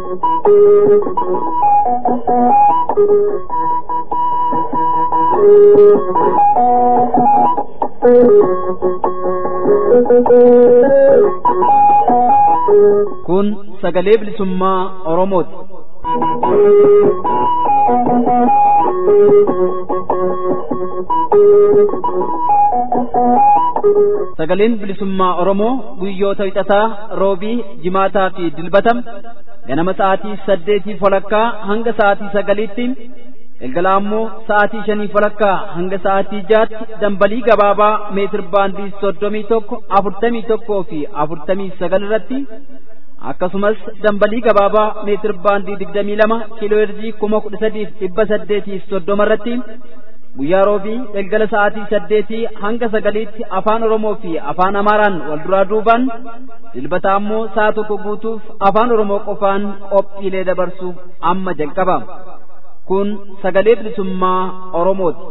Kun sagalee bilisummaa Oromooti. Sagaleen bilisummaa Oromoo guyyoota wixataa roobii jimaataa fi dilbatam ganama sa'aatii saddeetii walakkaa hanga sa'aatii sagaliitti galgala ammoo sa'aatii shanii walakkaa hanga sa'aatii jaatti dambalii gabaabaa meetir baandii soddomii tokko afurtamii tokkoo fi afurtamii sagal irratti akkasumas dambalii gabaabaa meetir baandii digdamii lama kiiloo herjii kuma kudha sadiif dhibba saddeetiif soddoma irratti guyyaa roobii galgala sa'aatii saddeetii hanga sagaliitti afaan oromoo fi afaan amaaraan wal duraa duubaan dilbata ammoo sa'a tokko guutuuf afaan oromoo qofaan qophiilee dabarsuuf amma jalqaba kun sagalee bilisummaa oromooti.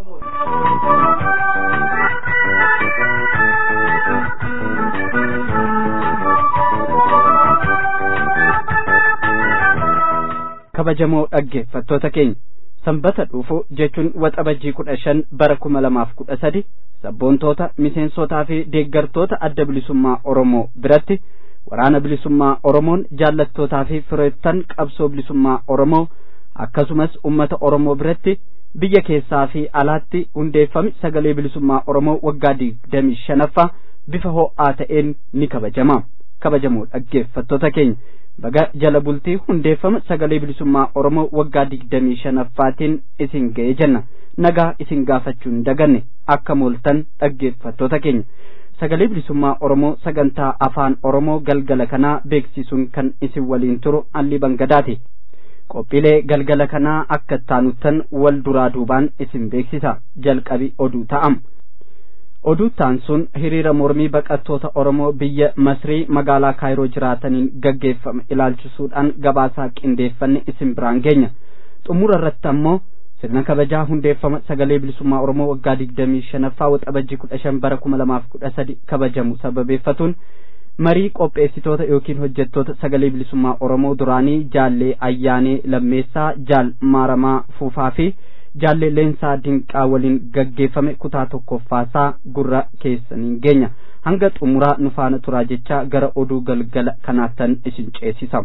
kabajamoo dhaggeeffattoota keenya sanbata dhufu jechuun waxabajjii kudha shan bara kuma lamaaf kudha sadi sabboontoota miseensotaa fi deeggartoota adda bilisummaa oromoo biratti waraana bilisummaa oromoon jaallattootaa fi fireettan qabsoo bilisummaa oromoo akkasumas ummata oromoo biratti biyya keessaa fi alaatti hundeeffame sagalee bilisummaa oromoo waggaa digdamii shanaffaa bifa ho'aa ta'een ni kabajama kabajamoo dhaggeeffattoota keenya baga jala bultii hundeeffama sagalee bilisummaa oromoo waggaa digdamii shanaffaatiin isin ga'ee jenna nagaa isin gaafachuun daganne akka mooltan dhaggeeffattoota keenya sagalee bilisummaa oromoo sagantaa afaan oromoo galgala kanaa beeksisuun kan isin waliin turu alli bangadaati qophiilee galgala kanaa akka taanuttan wal duraa duubaan isin beeksisa jalqabi oduu ta'am oduu taansuun hiriira mormii baqattoota oromoo biyya masrii magaalaa kaayiroo jiraataniin gaggeeffame ilaalchisuudhaan gabaasaa qindeeffanne isin biraan geenya xumura irratti ammoo sirna kabajaa hundeeffama sagalee bilisummaa oromoo waggaa digdamii shanaffaa waxabajjii kudha shan bara kuma lamaaf kudha sadi kabajamu sababeeffatuun marii qopheessitoota yookiin hojjettoota sagalee bilisummaa oromoo duraanii jaallee ayyaanee lammeessaa jaal maaramaa fuufaa fi jaallee leensaa dinqaa waliin gaggeeffame kutaa tokkoffaasaa gurra keessaniin geenya hanga xumuraa nu faana turaa jechaa gara oduu galgala kanaattan isin ceesisa.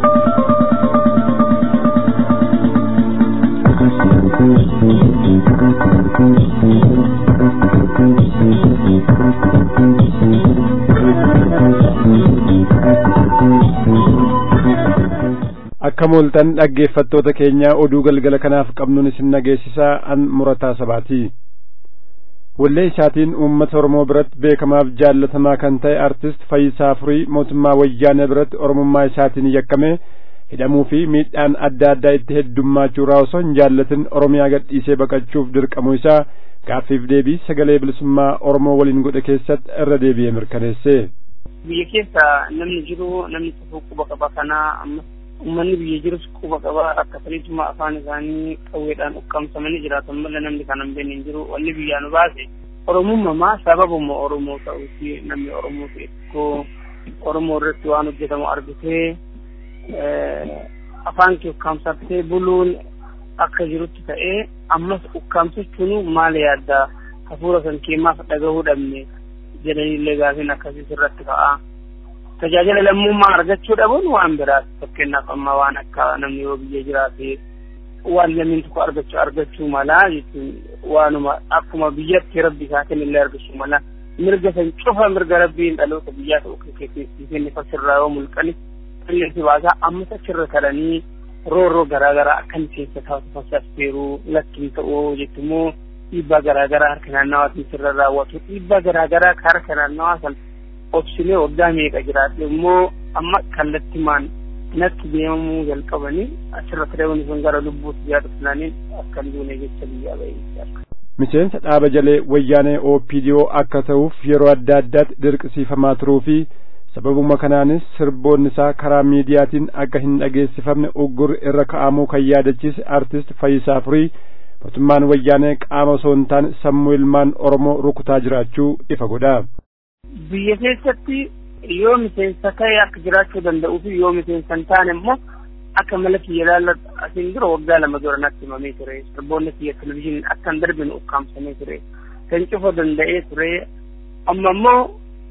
akka mooltan dhaggeeffattoota keenya oduu galgala kanaaf qabnuun isin nageessisaa an murataa sabaati wallee isaatiin uummata oromoo biratti beekamaaf jaallatamaa kan ta'e artist fayyisaa furii mootummaa wayyaanee biratti oromummaa isaatiin yakkame hidhamuu fi miidhaan adda addaa itti heddummaachuu irraa osoo hin jaallatin oromiyaa gadhiisee baqachuuf dirqamuu isaa gaaffiif deebii sagalee bilisummaa oromoo waliin godhe keessatti irra deebi'ee mirkaneesse. biyya keessa namni jiru namni tokko quba qaba kanaa ammas ummanni biyya jirus quba qaba akkasaniituma afaan isaanii qawweedhaan ukkamsamanii jiraatan malee namni kana hin beekne hin jiru wanni biyyaa nu baase oromummaa sababuma oromoo ta'uuti namni oromoo ta'e tokko oromoo irratti waan hojjetamu argitee afaan kee ukkaamsattee buluun akka jirutti ta'ee ammas ukkaamsachuun maal yaadda hafuura san keemaaf dhagahuu dhabne jedhaniillee gaafiin akkasii sirratti ka'a. tajaajila lammummaa argachuu dhabuun waan biraati fakkeenyaaf amma waan akka namni yoo biyya jiraate waan lammiin tokko argachuu argachuu malaa jechuun waanuma akkuma biyyatti rabbi isaa kennillee argachuu mala mirga san cufa mirga rabbiin dhaloota biyyaa ta'u keessatti fasirraa yoo mulqani qilleensi baasaa ammas achirra kadhanii roorroo garaagaraa akka miseensa taatu fasafteeruu lakkiin ta'uu jechuummoo dhiibbaa garaagaraa harka naannawaatiin sirra raawwatu dhiibbaa garaagaraa ka harka naannawaa san obsilee waggaa meeqa jiraate immoo amma kallattimaan natti deemamuu jalqabanii achirratti deemuun sun gara lubbuutti yaadu filaniin akka duune jecha biyyaa bahee miseensa dhaaba jalee wayyaanee OPDO akka ta'uuf yeroo adda addaatti dirqisiifamaa turuu fi sababuma kanaanis sirboonni isaa karaa miidiyaatiin akka hin dhageessifamne uggur irra ka'amuu kan yaadachiise artist Fayyisaa Furii mootummaan wayyaanee qaama osoo hin taane sammuu ilmaan Oromoo rukutaa jiraachuu ifa godha. biyya keessatti yoo miseensa ta'e akka jiraachuu danda'uu fi yoo miseensa hin taane immoo akka mala kiyya ilaalladhu asiin dura waggaa lama dura natti himamee ture sirboonni kiyya televizyiiniin akkan darbinu ukkaamsamee ture kan cufa danda'ee ture amma immoo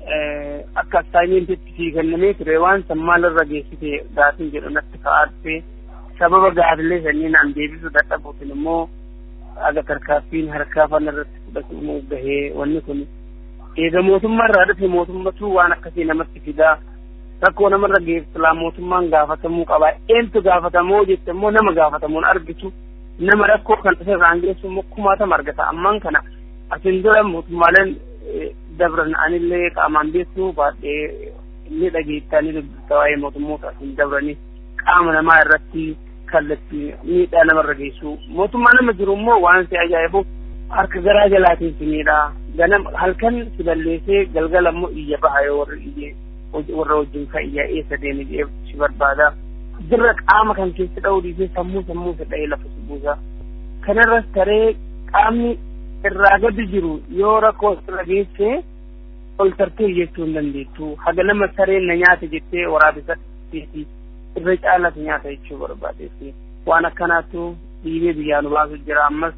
akka assaayimeentitti sii kennamee ture waan san maalirra geessite gaafiin jedhu natti ka'aa dhufe sababa gaafilee sanii naan deebisuu dadhabuutiin immoo aga tarkaaffiin harkaa fana irratti fudhatamu gahee wanni kun eega mootummaa irraa dhufe mootummatu waan akkasii namatti fidaa rakkoo namarra geessisaa mootummaan gaafatamuu qaba eentu gaafatamoo jette immoo nama gaafatamuun argitu nama rakkoo kan dhufe irraan geessu immoo kumaatama argata ammaan kana asin dura mootummaaleen dabran anillee qaamaan beektu baadhee inni dhageettanii dubbisa waa'ee mootummoota asin dabranii qaama namaa irratti kallattii miidhaa namarra geessu mootummaa nama jiru immoo waan si ajaa'ibu harka garaa jalaatiin si miidhaa ganam halkan si balleessee galgala immoo iyya baha yoo warri iyyee warra wajjin ka iyyaa eessa deeme jedhee si barbaada dirra qaama kan keessa dha'uu dhiisee sammuu sammuu isa dha'ee lafa si buusa kanarras taree qaamni irraa gadi jiru yoo rakkoo irra geesse ol tartee jechuu hin dandeettu haga nama sareen na nyaata jettee waraabessa irra caalatu nyaata jechuu barbaadetti waan akkanaattu dhiibee biyyaa nu baasu jira ammas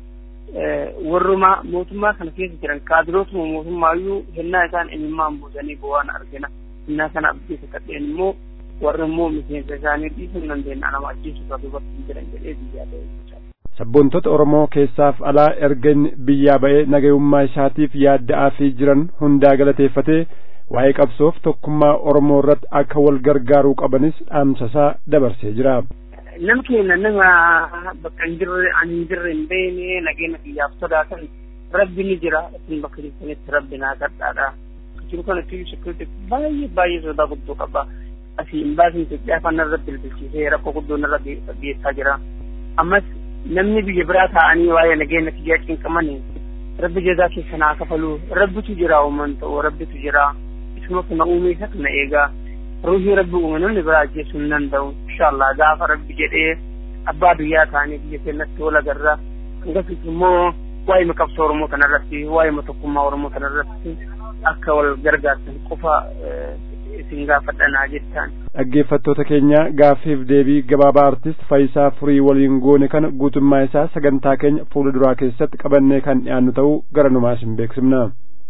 warruma mootummaa kana keessa jiran kaadirootuma mootummaayyuu hennaa isaan eenyummaan buusanii bu'aan argina hennaa kana abdiisa kadheen immoo warri immoo miseensa isaanii dhiisuu hin dandeenya nama ajjeesuuf duubatti hin jiran jedhee biyyaa ta'e jechaadha. Sabboontota Oromoo keessaaf alaa erga inni biyyaa ba'ee nagayummaa isaatiif yaadda'aa fi jiran hundaa galateeffatee waa'ee qabsoof tokkummaa Oromoo irratti akka wal gargaaruu qabanis dhaamsasaa dabarsee jira. Nam keenya nama bakka hin jirre ani hin jirre hin beekne nageenya biyyaaf sodaatan rabbi ni jira isin bakka jirtanitti rabbi naa kadhaadha. Jiru kanatti sekuriti baay'ee baay'ee sodaa guddoo qaba. Asii hin baasin Itoophiyaa afaan irra bilbilchiisee rakkoo guddoo irra geessaa jira. Ammas namni biyya biraa taa'anii waa'ee nageenya biyyaa cinqaman rabbi jazaa keessa naa kafalu rabbitu jira uuman ta'u rabbitu jira isuma kana uume isa kana eegaa ruuhii rabbi uume namni biraa ajjeesuu hin danda'u inshallah gaafa rabbi jedhee abbaa biyyaa ta'anii biyya keenyatti wal agarra akkasumas immoo waa'ee qabsoo oromoo kanarratti waa'ee tokkummaa oromoo kanarratti akka wal gargaartan qofa isin gaafadhanaa jettaan. Dhaggeeffattoota keenya gaaffiif deebii gabaabaa artist Faayisaa Furii waliin goone kana guutummaa isaa sagantaa keenya fuula duraa keessatti qabannee kan dhiyaannu ta'uu gara numaas hin beeksifna.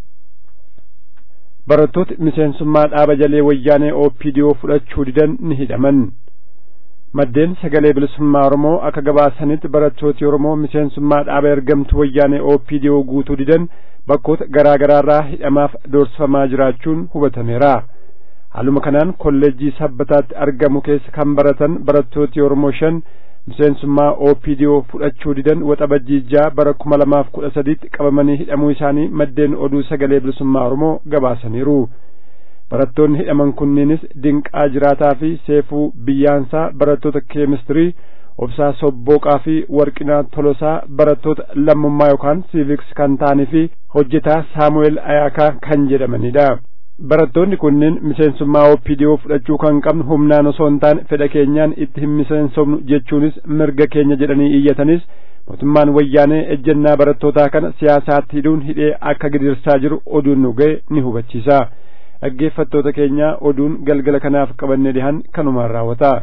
Barattooti miseensummaa dhaaba jalee wayyaanee OPDO fudhachuu didan ni hidhaman. Maddeen sagalee bilisummaa Oromoo akka gabaasanitti barattooti Oromoo miseensummaa dhaaba ergamtu wayyaanee OPDO guutuu didan bakkoota garaa garaarraa hidhamaaf doorsifamaa jiraachuun hubatameera. haaluma kanaan kolleejjii sabbataatti argamu keessa kan baratan barattooti Oromoo shan miseensummaa OPDO fudhachuu didan waxabajjii bara kuma lamaaf kudha sadiitti qabamanii hidhamuu isaanii maddeen oduu sagalee bilisummaa Oromoo gabaasaniiru. Barattoonni hidhaman kunniinis Dinqaa Jiraataa fi Seefuu Biyyaansaa barattoota keemistirii Obsaa Sobbooqaa fi Warqinaa Tolosaa barattoota lammummaa yookaan siiviks kan ta'anii fi hojjetaa Saamu'eel Ayaakaa kan jedhamanidha. barattoonni kunneen miseensummaa OPDO fudhachuu kan qabnu humnaan osoo hin taane fedha keenyaan itti hin miseensofnu jechuunis mirga keenya jedhanii iyyatanis mootummaan wayyaanee ejjennaa barattootaa kana siyaasaatti hidhuun hidhee akka gidirsaa jiru oduun nu ga'e ni hubachiisa. dhaggeeffattoota keenya oduun galgala kanaaf qabannee dhihan kanumaan raawwata.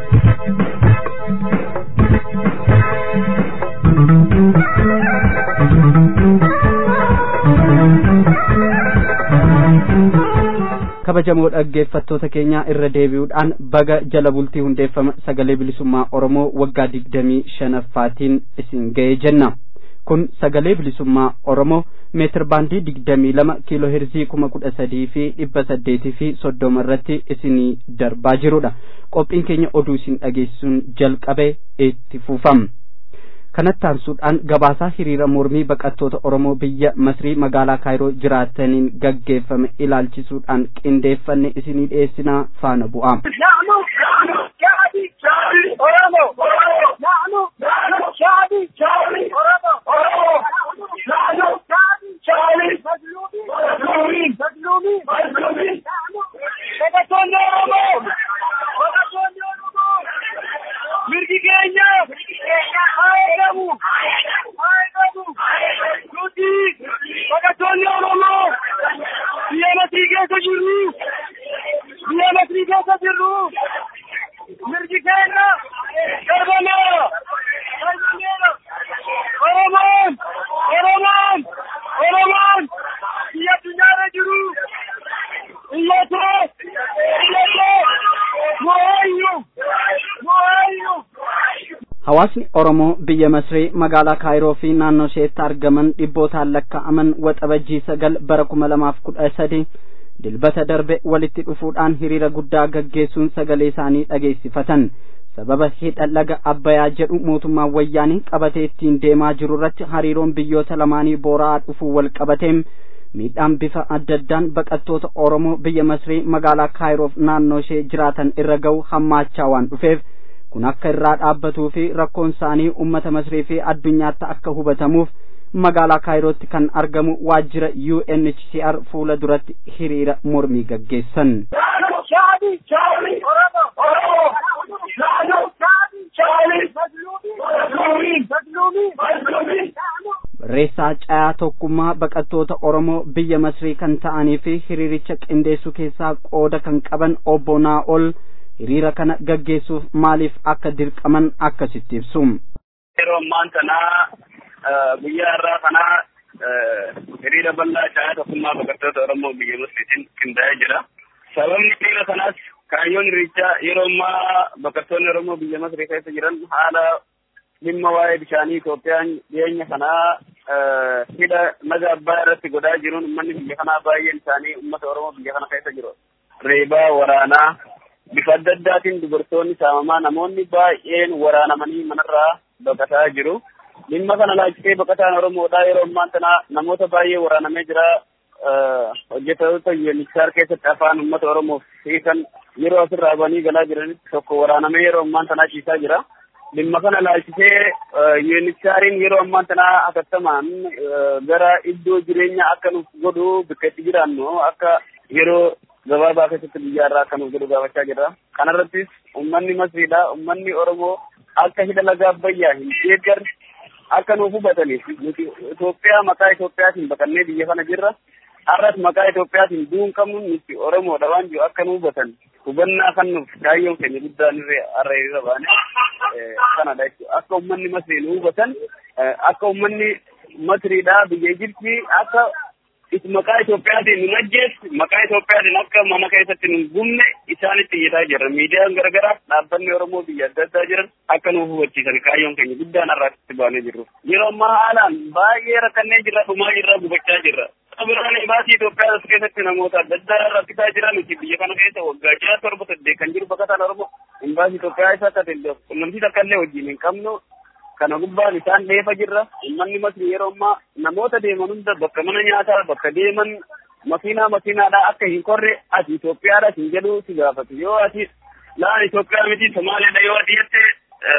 kabajamoo dhaggeeffattoota keenyaa irra deebi'uudhaan baga jala bultii hundeeffama sagalee bilisummaa oromoo waggaa digdamii shanaffaatiin isin ga'ee jenna kun sagalee bilisummaa oromoo meetir baandii digdamii lama kiiloo heerzii kuma kudha sadii fi dhibba saddeetii fi soddoma irratti isinii darbaa jirudha qophiin keenya oduu isin dhageessisuun jalqabe itti fufama. kanatti aansuudhaan gabaasaa hiriira mormii baqattoota oromoo biyya masrii magaalaa kaayiroo jiraataniin gaggeeffame ilaalchisuudhaan qindeeffanne isinii dhiyeessinaa faana bu'aa. mirgi keenya haegamu haegamu nuti baqattoonni oromoo biyya masrii keessa jirru biyya masrii keessa jirru mirgi keenya Hawaasni Oromoo biyya Masrii magaalaa Kaayiroo fi naannoo isheetti argaman dhibbootaan lakkaa'aman waxabajjii sagal bara kuma lamaaf kudha sadi dilbata darbe walitti dhufuudhaan hiriira guddaa gaggeessuun sagalee isaanii dhageessifatan. sababa hidha laga abbayaa jedhu mootummaan wayyaanii qabatee ittiin deemaa jiru irratti hariiroon biyyoota lamaanii boora'aa dhufuu wal qabateem miidhaan bifa adda addaan baqattoota oromoo biyya masrii magaalaa kaayiroof naannoo ishee jiraatan irra ga'u hammaachaa waan dhufeef kun akka irraa dhaabbatuu fi rakkoon isaanii ummata masrii fi addunyaatti akka hubatamuuf magaalaa kaayirootti kan argamu waajjira UNHCR fuula duratti hiriira mormii gaggeessan. Barreessaa Cayaa Tokkummaa baqattoota Oromoo biyya Masrii kan ta'anii fi hiriiricha qindeessuu keessaa qooda kan qaban obbo Naa'ol hiriira kana gaggeessuuf maaliif akka dirqaman akkasitti ibsu. Yeroo ammaan kanaa guyyaa irraa kanaa hiriira bal'aa Cayaa Tokkummaa baqattoota Oromoo biyya Masriitiin qindaa'ee jira. Sababni hiriira kanaas kaayyoon hirichaa yeroo ammaa baqattoonni Oromoo biyya Masrii keessa jiran haala dhimma waa'ee bishaanii Itoophiyaan dhiyeenya kanaa hidha laga abbaa irratti godhaa jiruun uummanni biyya kanaa baay'een isaanii uummata Oromoo biyya kana keessa jiru. Reebaa waraanaa bifa adda addaatiin dubartoonni saamamaa namoonni baay'een waraanamanii manarraa baqataa jiru. Dhimma kana laajjitee baqataan Oromoodhaa yeroo ammaan tana namoota baay'ee waraanamee jira. hojjetoota UNHCR keessatti afaan uummata Oromoof hiikan yeroo asirraa banii galaa jiranitti tokko waraanamee yeroo ammaan tanaa ciisaa jira. Dhimma kana laalchisee UNHCRin yeroo ammaan tanaa hatattamaan gara iddoo jireenyaa akka nuuf godhu bakka itti jiraannu akka yeroo gabaabaa keessatti biyyaarraa akka nuuf godhu gaafachaa jirra. Kanarrattis uummanni Masriidha. Uummanni Oromoo akka hidha laga Abbayyaa hin deeggarre akka nuuf hubataniif nuti Itoophiyaa maqaa Itoophiyaatiin baqannee biyya kana jirra. har'as maqaa Itoophiyaatiin du'uun qabnu nuti Oromoodha waan jiru akka nu hubatan hubannaa kan nuuf kaayyoon keenya guddaan irree har'a irra baane kanadha jechuudha. Akka uummanni Masrii nu hubatan akka uummanni Masriidhaa biyya Ijiptii akka maqaa Itoophiyaatiin nu ajjeessu maqaa Itoophiyaatiin akka mana keessatti nu gubne isaanitti iyyataa jirra. Miidiyaan garaagaraa dhaabbanni Oromoo biyya adda addaa jiran akka nu hubachiisan kaayyoon keenya guddaan har'aatti baanee jirru. Yeroo ammaa haalaan baay'ee rakkannee jirra dhumaa jirra gubachaa jirra. Biraan imbaasii Itoophiyaa as keessatti namoota adda addaa rakkisaa jiran nuti biyya kana keessa waggaa jaha torba saddeet kan jiru baqataan Oromoo imbaasii Itoophiyaa isa akka ta'e qunnamtii takka illee wajjin hin qabnu kana gubbaan isaan dheefa jirra uummanni Masrii yeroo ammaa namoota deeman hunda bakka mana nyaataa bakka deeman makiinaa makiinaadhaa akka hin korre ati Itoophiyaadha hin jedhu si gaafatu yoo ati laan Itoophiyaa miti Somaaliidha yoo ati jettee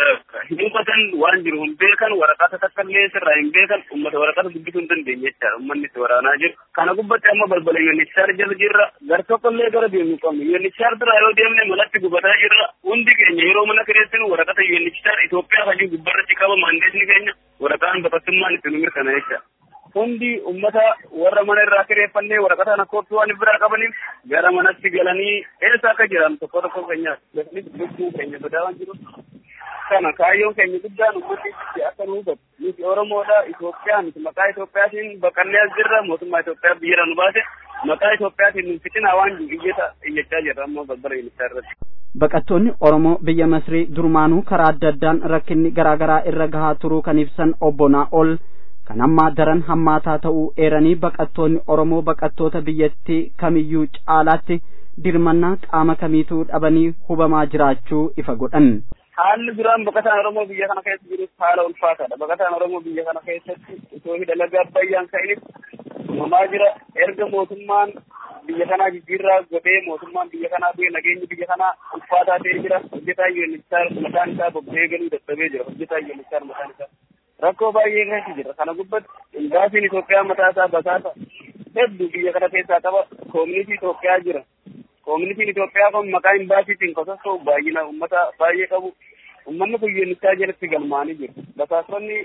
hin hubatan waan jiru hin beekan waraqata takka illee sirraa hin beekan ummata waraqata dubbisuu hin dandeenye jechaadha ummanni itti waraanaa jiru kana gubbatti amma balbala UNHCR jala jirra gar tokko illee gara deemu qabnu UNHCR bira yoo deemne malatti gubataa jirra hundi keenya yeroo mana kireessinu waraqata UNHCR Itoophiyaa hajii gubbarratti qaba maandeetni keenya waraqaan baqattummaan itti nu mirkana jecha hundi ummata warra mana irraa kireeffannee waraqata kana kooppii waan biraa qabaniif gara manatti galanii eessa akka jiran tokko tokko keenya lubbuu keenya sodaa waan jiru kana kaayyoon keenya guddaan ummati akka nu hubatu nuti Oromoodha Itoophiyaa miti maqaa Itoophiyaatiin baqannee as jirra mootummaa Itoophiyaa biyya nu baase maqaa Itoophiyaatiin nu fitinaa waan iyyata iyyachaa jirra ammoo balbala yuunisaa irratti. Baqattoonni Oromoo biyya Masrii durumaanuu karaa adda addaan rakkinni garaa garaa irra gahaa turuu kan ibsan obbo Naa'ol kan ammaa daran hammaataa ta'uu eeranii baqattoonni Oromoo baqattoota biyyattii kamiyyuu caalaatti dirmannaa qaama kamiituu dhabanii hubamaa jiraachuu ifa godhan. haalli duraan baqataan Oromoo biyya kana keessa jirus haala ulfaataadha. Baqataan Oromoo biyya kana keessatti osoo hidha laga Abbayyaan ka'inis uumamaa jira. Erga mootummaan biyya kanaa jijjiirraa godhee mootummaan biyya kanaa bu'ee nageenyi biyya kanaa ulfaataa ta'ee jira. Hojjetaa UNHCR mataan isaa bobba'ee galuu dadhabee jira. Hojjetaa UNHCR mataan isaa. Rakkoo baay'ee keessa jira. Kana gubbatti imbaasiin Itoophiyaa mataa isaa basaasa hedduu biyya kana keessaa qaba. Koomunitii Itoophiyaa jira. Koomunitiin Itoophiyaa kun maqaa imbaasiitiin qosossoo baay'ina uummata baay'ee qabu. Uummanni kun yuunichaa jalatti galmaanii jiru. Basaasonni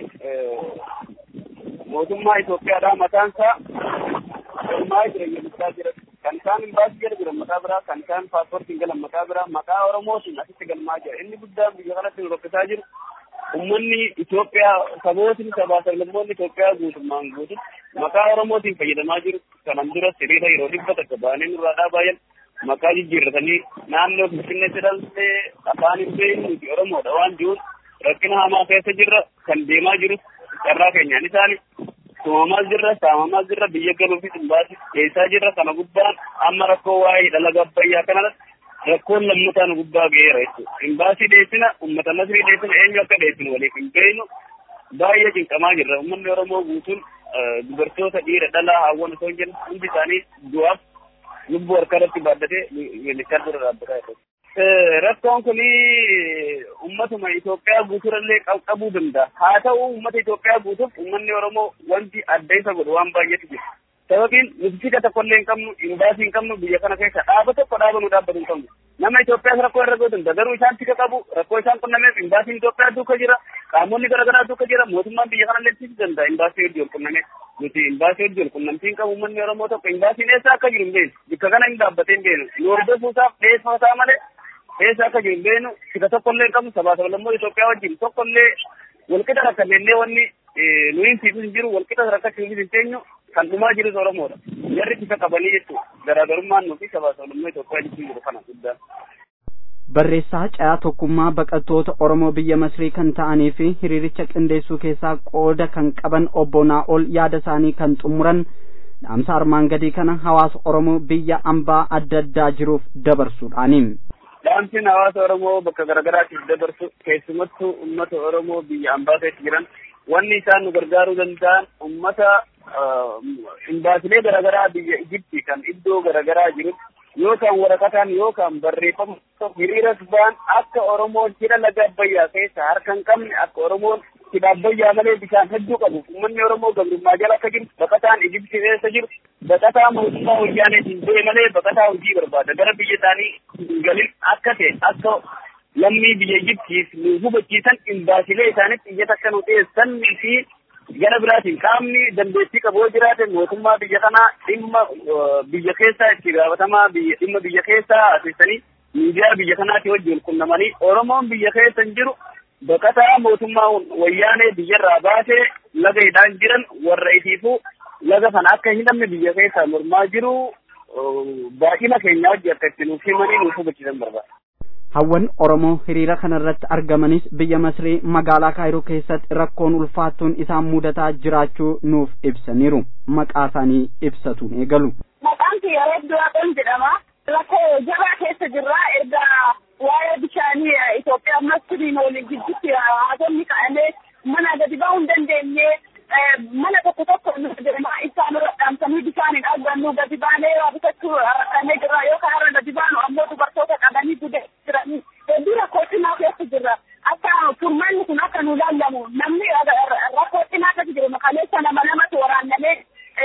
mootummaa Itoophiyaadhaa mataan isaa galmaa jira yuunichaa jira. Kan isaan imbaasii jala jiran maqaa biraa, kan isaan paaspoortiin galan maqaa biraa, maqaa Oromootiin asitti galmaa jira. Inni guddaan biyya kanatti nu rakkisaa jiru. Uummanni Itoophiyaa sabootni sabaa sablammoonni Itoophiyaa guutummaan guututti maqaa Oromootiin fayyadamaa jiru. Kanan dura hiriira yeroo dhibba takka baanee nurraa dhaabaa maqaa jijjiirratanii naannoo Finfinnee jedhamtee afaan hin beeknu nuti Oromoodha waan jiruun rakkina hamaa keessa jirra kan deemaa jirus carraa keenyaan isaani tumamaa jirra saamamaa jirra biyya galuufi dhimbaasi keessaa jirra kana gubbaan amma rakkoo waa'ee dhalaga abbayyaa kanarratti rakkoon lammataa nu gubbaa ga'eera jechuudha. Dhimbaasii dheessina uummata masrii dheessina eenyu akka dheessinu waliif hin beeknu baay'ee cinqamaa jirra. Uummanni Oromoo guutuun dubartoota dhiira dhalaa hawwan osoo hin jennu hundi isaanii du'aaf lubbuu harkarratti baaddatee militar dura dhaabbataa jiru. Rakkoon kun uummatuma Itoophiyaa guuturallee qabuu danda'a. Haa ta'u uummata Itoophiyaa guutuuf uummanni Oromoo wanti adda isa godhu waan baay'eetu jira. Sababiin nuti fika tokkollee hin qabnu, imbaasii hin qabnu, biyya kana keessa dhaaba tokko dhaaba nu dhaabbatu hin qabnu. Nama Itoophiyaas rakkoo irra godhu garuu isaan fika qabu, rakkoo isaan qunnameef imbaasiin Itoophiyaa duuka jira, qaamonni garaagaraa duuka jira, mootummaan biyya kana leessisuu danda'a imbaasii hojii ol qunname. Nuti imbaasii hojii ol qunnamtiin qabu uummanni Oromoo tokko imbaasiin eessa akka jiru hin beeknu, bakka kana hin dhaabbatee hin beeknu. Nu hordofuusaaf dhiyeessoo isaa malee eessa akka jiru hin beeknu, fika tokkollee hin qabnu, sabaa sablammoo Itoophiyaa wajjin tokkollee walqixa rakkannellee wanni nu hin fiigus hin jiru, walqixa rakkachuufis hin teenyu, kan dhumaa jirus Oromoodha. Jarri isa qabanii jechuudha. Garaagarummaan nuti sabaa sablammoo Itoophiyaa jechuun jiru kana guddaa. Barreessaa Cayaa Tokkummaa baqattoota Oromoo biyya Masrii kan ta'anii fi hiriiricha qindeessuu keessaa qooda kan qaban obbo Naa'ol yaada isaanii kan xumuran dhaamsa armaan gadii kana hawaasa Oromoo biyya ambaa adda addaa jiruuf dabarsuudhaani. Dhaamsiin hawaasa Oromoo bakka garaagaraatiif dabarsu keessumattuu uummata Oromoo biyya ambaa keessa jiran wanni isaan nu gargaaruu danda'an uummata imbaasilee garaagaraa biyya Ijiptii kan iddoo garaagaraa jirutti yookaan waraqataan yookaan barreeffama hiriira ba'an akka Oromoon hidha laga Abbayyaa keessa harka hin qabne akka Oromoon hidha Abbayyaa malee bishaan hedduu qabu uummanni Oromoo gabrummaa jala akka jiru baqataan Ijiptii keessa jiru baqataa mootummaa wayyaaneetiin bu'e malee baqataa hojii barbaada gara biyya isaanii hin galin akka ta'e akka lammii biyya Ijiptiif nu hubachiisan imbaasilee isaanitti iyyata akka nu dhiyeessanii fi gara biraatiin qaamni dandeettii qabu yoo jiraate mootummaa biyya kanaa dhimma biyya keessaa itti gaafatamaa biyya dhimma biyya keessaa asessanii miidiyaa biyya kanaatti wajjin qunnamanii Oromoon biyya keessa hin jiru baqataa mootummaa wayyaanee biyyarraa baasee laga hidhaan jiran warra isiifuu laga kana akka hin hidhamne biyya keessaa mormaa jiru baay'ina keenya wajji akka itti nuuf himanii nuuf hubachiisan barbaada. Hawwan Oromoo hiriira kanarratti argamanis biyya Masrii magaalaa Kaayiroo keessatti rakkoon ulfaattuun isaan mudataa jiraachuu nuuf ibsaniiru. Maqaa isaanii ibsatuun eegalu. Maqaan kiyya Reebduu Waaqoon jedhama. Rakkoo jabaa keessa jirra. Erga waa'ee bishaanii Itoophiyaa Masriin waliin gidduutti haasofni ka'amee mana gadi ba'uu hin dandeenye mana tokko tokko jedhama isaan irra dhaamsanii bishaan hin argannu gadi baanee waa bitachuu rakkannee jirra yookaan irra gadi baanu ammoo dubartoota qabanii gudee jiranii hedduu rakkoo cimaa keessa jirra akka furmaanni kun akka nu laallamu namni rakkoo cimaa keessa jiru kaleessa nama lamatu waraannamee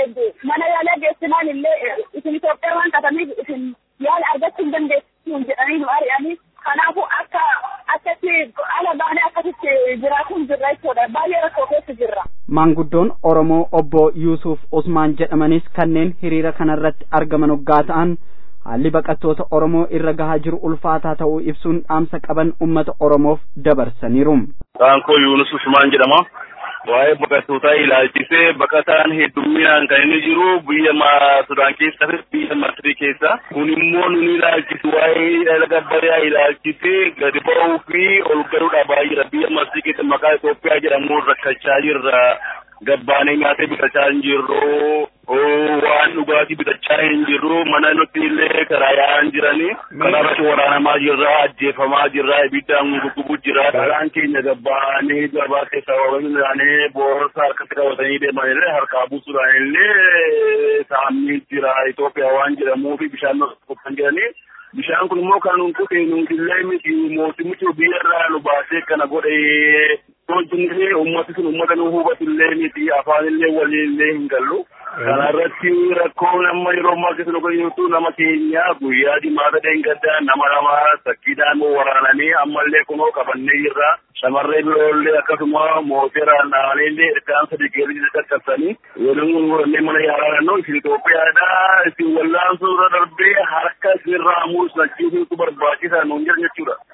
mana yaalaa geessinaan illee isin Itoophiyaa waan qabaniif isin yaala argachuu hin dandeessu jedhanii nu ari'anii kanaafuu akka akkatti ala baanee akkasitti jiraachuun jirra jechuudha baay'ee rakkoo keessa jirra. Maanguddoon Oromoo obbo Yuusuf Usmaan jedhamanis kanneen hiriira kanarratti argaman hoggaa ta'an haalli baqattoota Oromoo irra gahaa jiru ulfaataa ta'uu ibsuun dhaamsa qaban uummata Oromoof dabarsaniiru. Kaankoo Yuunus Usmaan jedhama. Waa'ee baqattootaa ilaalchisee baqataan heddumminaan kan inni jiru biyya Sudaan keessa fi biyya Masrii keessa. Kun immoo nun ilaalchisu waa'ee laga Abbayyaa ilaalchisee gadi ba'uu fi ol galuudha baay'eedha. Biyya Masrii keessa maqaa Itoophiyaa jedhamuun rakkachaa jirra. Gabbaanee nyaatee bitachaa hin jirru. Waan dhugaatii bitachaa hin jirru. Mana nuti illee karaa yaa'an jirani. Karaa irratti waraanamaa jirra. Ajjeefamaa jirra. Ibiddaan guggubuu jira. Karaan keenya gabbaanee gabaa keessa waliin boorsaa harkatti qabatanii deeman illee harkaa buusuudhaan illee saamni jira. Itoophiyaa waan jedhamuufi bishaan qophaan jiranii. Bishaan kun immoo kan nuti nutillee miti mootummichi biyyarraa nu baasee kana godhee Wanti uummati sun uummata nu hubatullee miti afaanillee waliinillee hin gallu. Kana irratti rakkoon amma yeroo ammaa keessa nu fayyadu nama keenya guyyaa dimaata deengaddaa nama lama sakkiidhaan waraananii ammallee kunoo qabannee jirra. Shamarree biroollee akkasuma mooteraan dhaanillee ilkaan sadii geelli qaqqabsanii waliin warannee mana yaalaa naannoo isin Itoophiyaadha isin wallaansuu irra darbee harka isinirraa mul'isachiisuutu barbaachisaa nuun jiran jechuudha.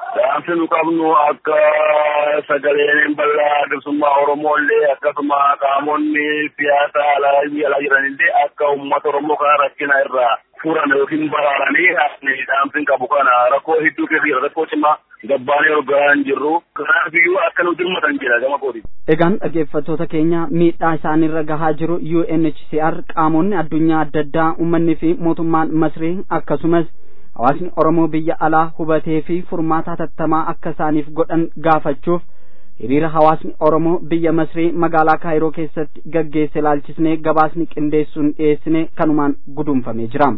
Dhaamsi nu qabnu akka sagaleen bal'aa bilisummaa Oromooillee akkasuma qaamonni siyaasaa alaa biyya alaa jiranillee akka uummata Oromoo kana rakkina irraa furan yookiin baraaranii dhaamsi qabu kana rakkoo hedduu keessa jira rakkoo cimaa gabbaanee hoggaan jirru kanaafiyyuu akka nu dirmatan jira gama kooti. Egaan dhaggeeffattoota keenya miidhaa isaanirra gahaa jiru UNHCR qaamonni addunyaa adda addaa uummanni fi mootummaan Masrii akkasumas hawaasni Oromoo biyya alaa hubatee fi furmaata hatattamaa akka isaaniif godhan gaafachuuf hiriira hawaasni Oromoo biyya Masrii magaalaa Kaayiroo keessatti gaggeesse ilaalchisnee gabaasni qindeessuun dhiyeessine kanumaan guduunfamee jira.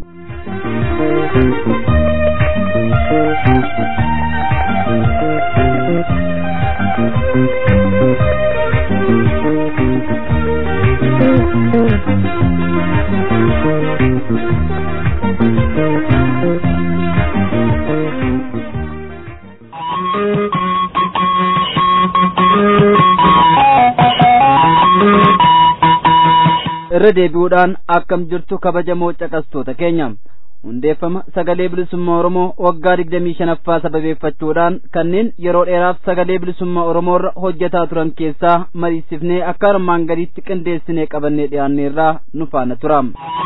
irra deebi'uudhaan akkam jirtu kabajamoo caqastoota keenya hundeeffama sagalee bilisummaa oromoo waggaa digdamii shanaffaa sababeeffachuudhaan kanneen yeroo dheeraaf sagalee bilisummaa oromoorra hojjetaa turan keessaa mariisifnee akka armaan gadiitti qindeessinee qabannee dhiyaanneerraa nu faana tura.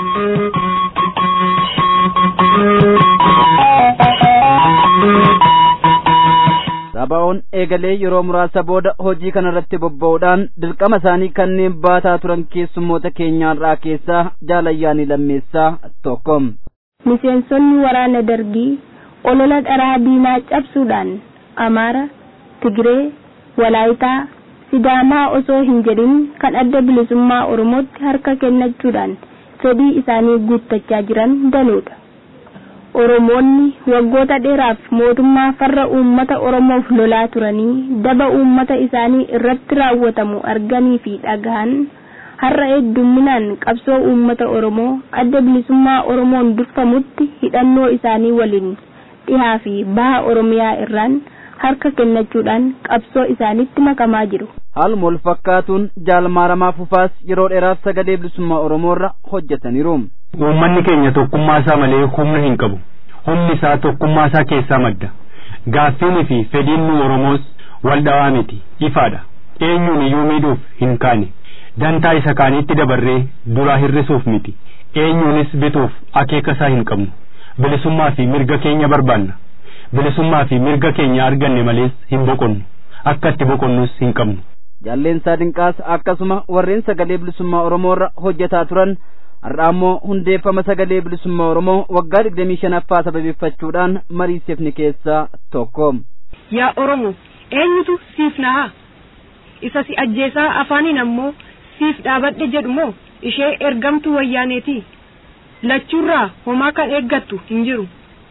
Sabaa'oon eegalee yeroo muraasa booda hojii kanarratti bobba'uudhaan dirqama isaanii kanneen baataa turan keessummoota keenyaarraa keessaa jaalayyaanii lammeessaa tokko. Miseensonni waraana dargii olola dharaa diinaa cabsuudhaan Amaara, Tigiree, Walaayitaa, Sidaamaa osoo hin jedhin kan adda bilisummaa Oromootti harka kennachuudhaan fedhii isaanii guuttachaa jiran danuudha. Oromoonni waggoota dheeraaf mootummaa farra uummata Oromoof lolaa turanii daba uummata isaanii irratti raawwatamu arganii fi dhagahan har'a heddumminaan qabsoo uummata Oromoo adda bilisummaa Oromoon durfamutti hidhannoo isaanii waliin dhihaa fi baha Oromiyaa irraan harka kennachuudhaan qabsoo isaanitti makamaa jiru. Haaluma wal fakkaatuun jaalmaaramaa fufaas yeroo dheeraaf sagalee bilisummaa Oromoorra hojjetaniiru. Uummanni keenya tokkummaa isaa malee humna hin qabu. Humni isaa tokkummaa isaa keessaa madda. Gaaffiinii fi fedhiin nu Oromoos wal dhawaa miti ifaadha. Eenyuun iyyuu miidhuuf hin kaane. Dantaa isa kaaniitti dabarree duraa hir'isuuf miti. Eenyuunis bituuf akeeka isaa hin qabnu. Bilisummaa fi mirga keenya barbaanna. Bilisummaa fi mirga keenya arganne malees hin boqonnu. Akka itti boqonnus hin qabnu. Jaalleensaa Dinqaas akkasuma warreen sagalee bilisummaa Oromoorra hojjetaa turan har'a ammoo hundeeffama sagalee bilisummaa Oromoo waggaa digdamii shanaffaa sababeeffachuudhaan mariisifni keessaa tokko. Yaa Oromoo eenyutu siif nahaa? Isa si ajjeesaa afaaniin ammoo siif dhaabadhe jedhu moo ishee ergamtuu wayyaaneeti? Lachuurraa homaa kan eeggattu hin jiru.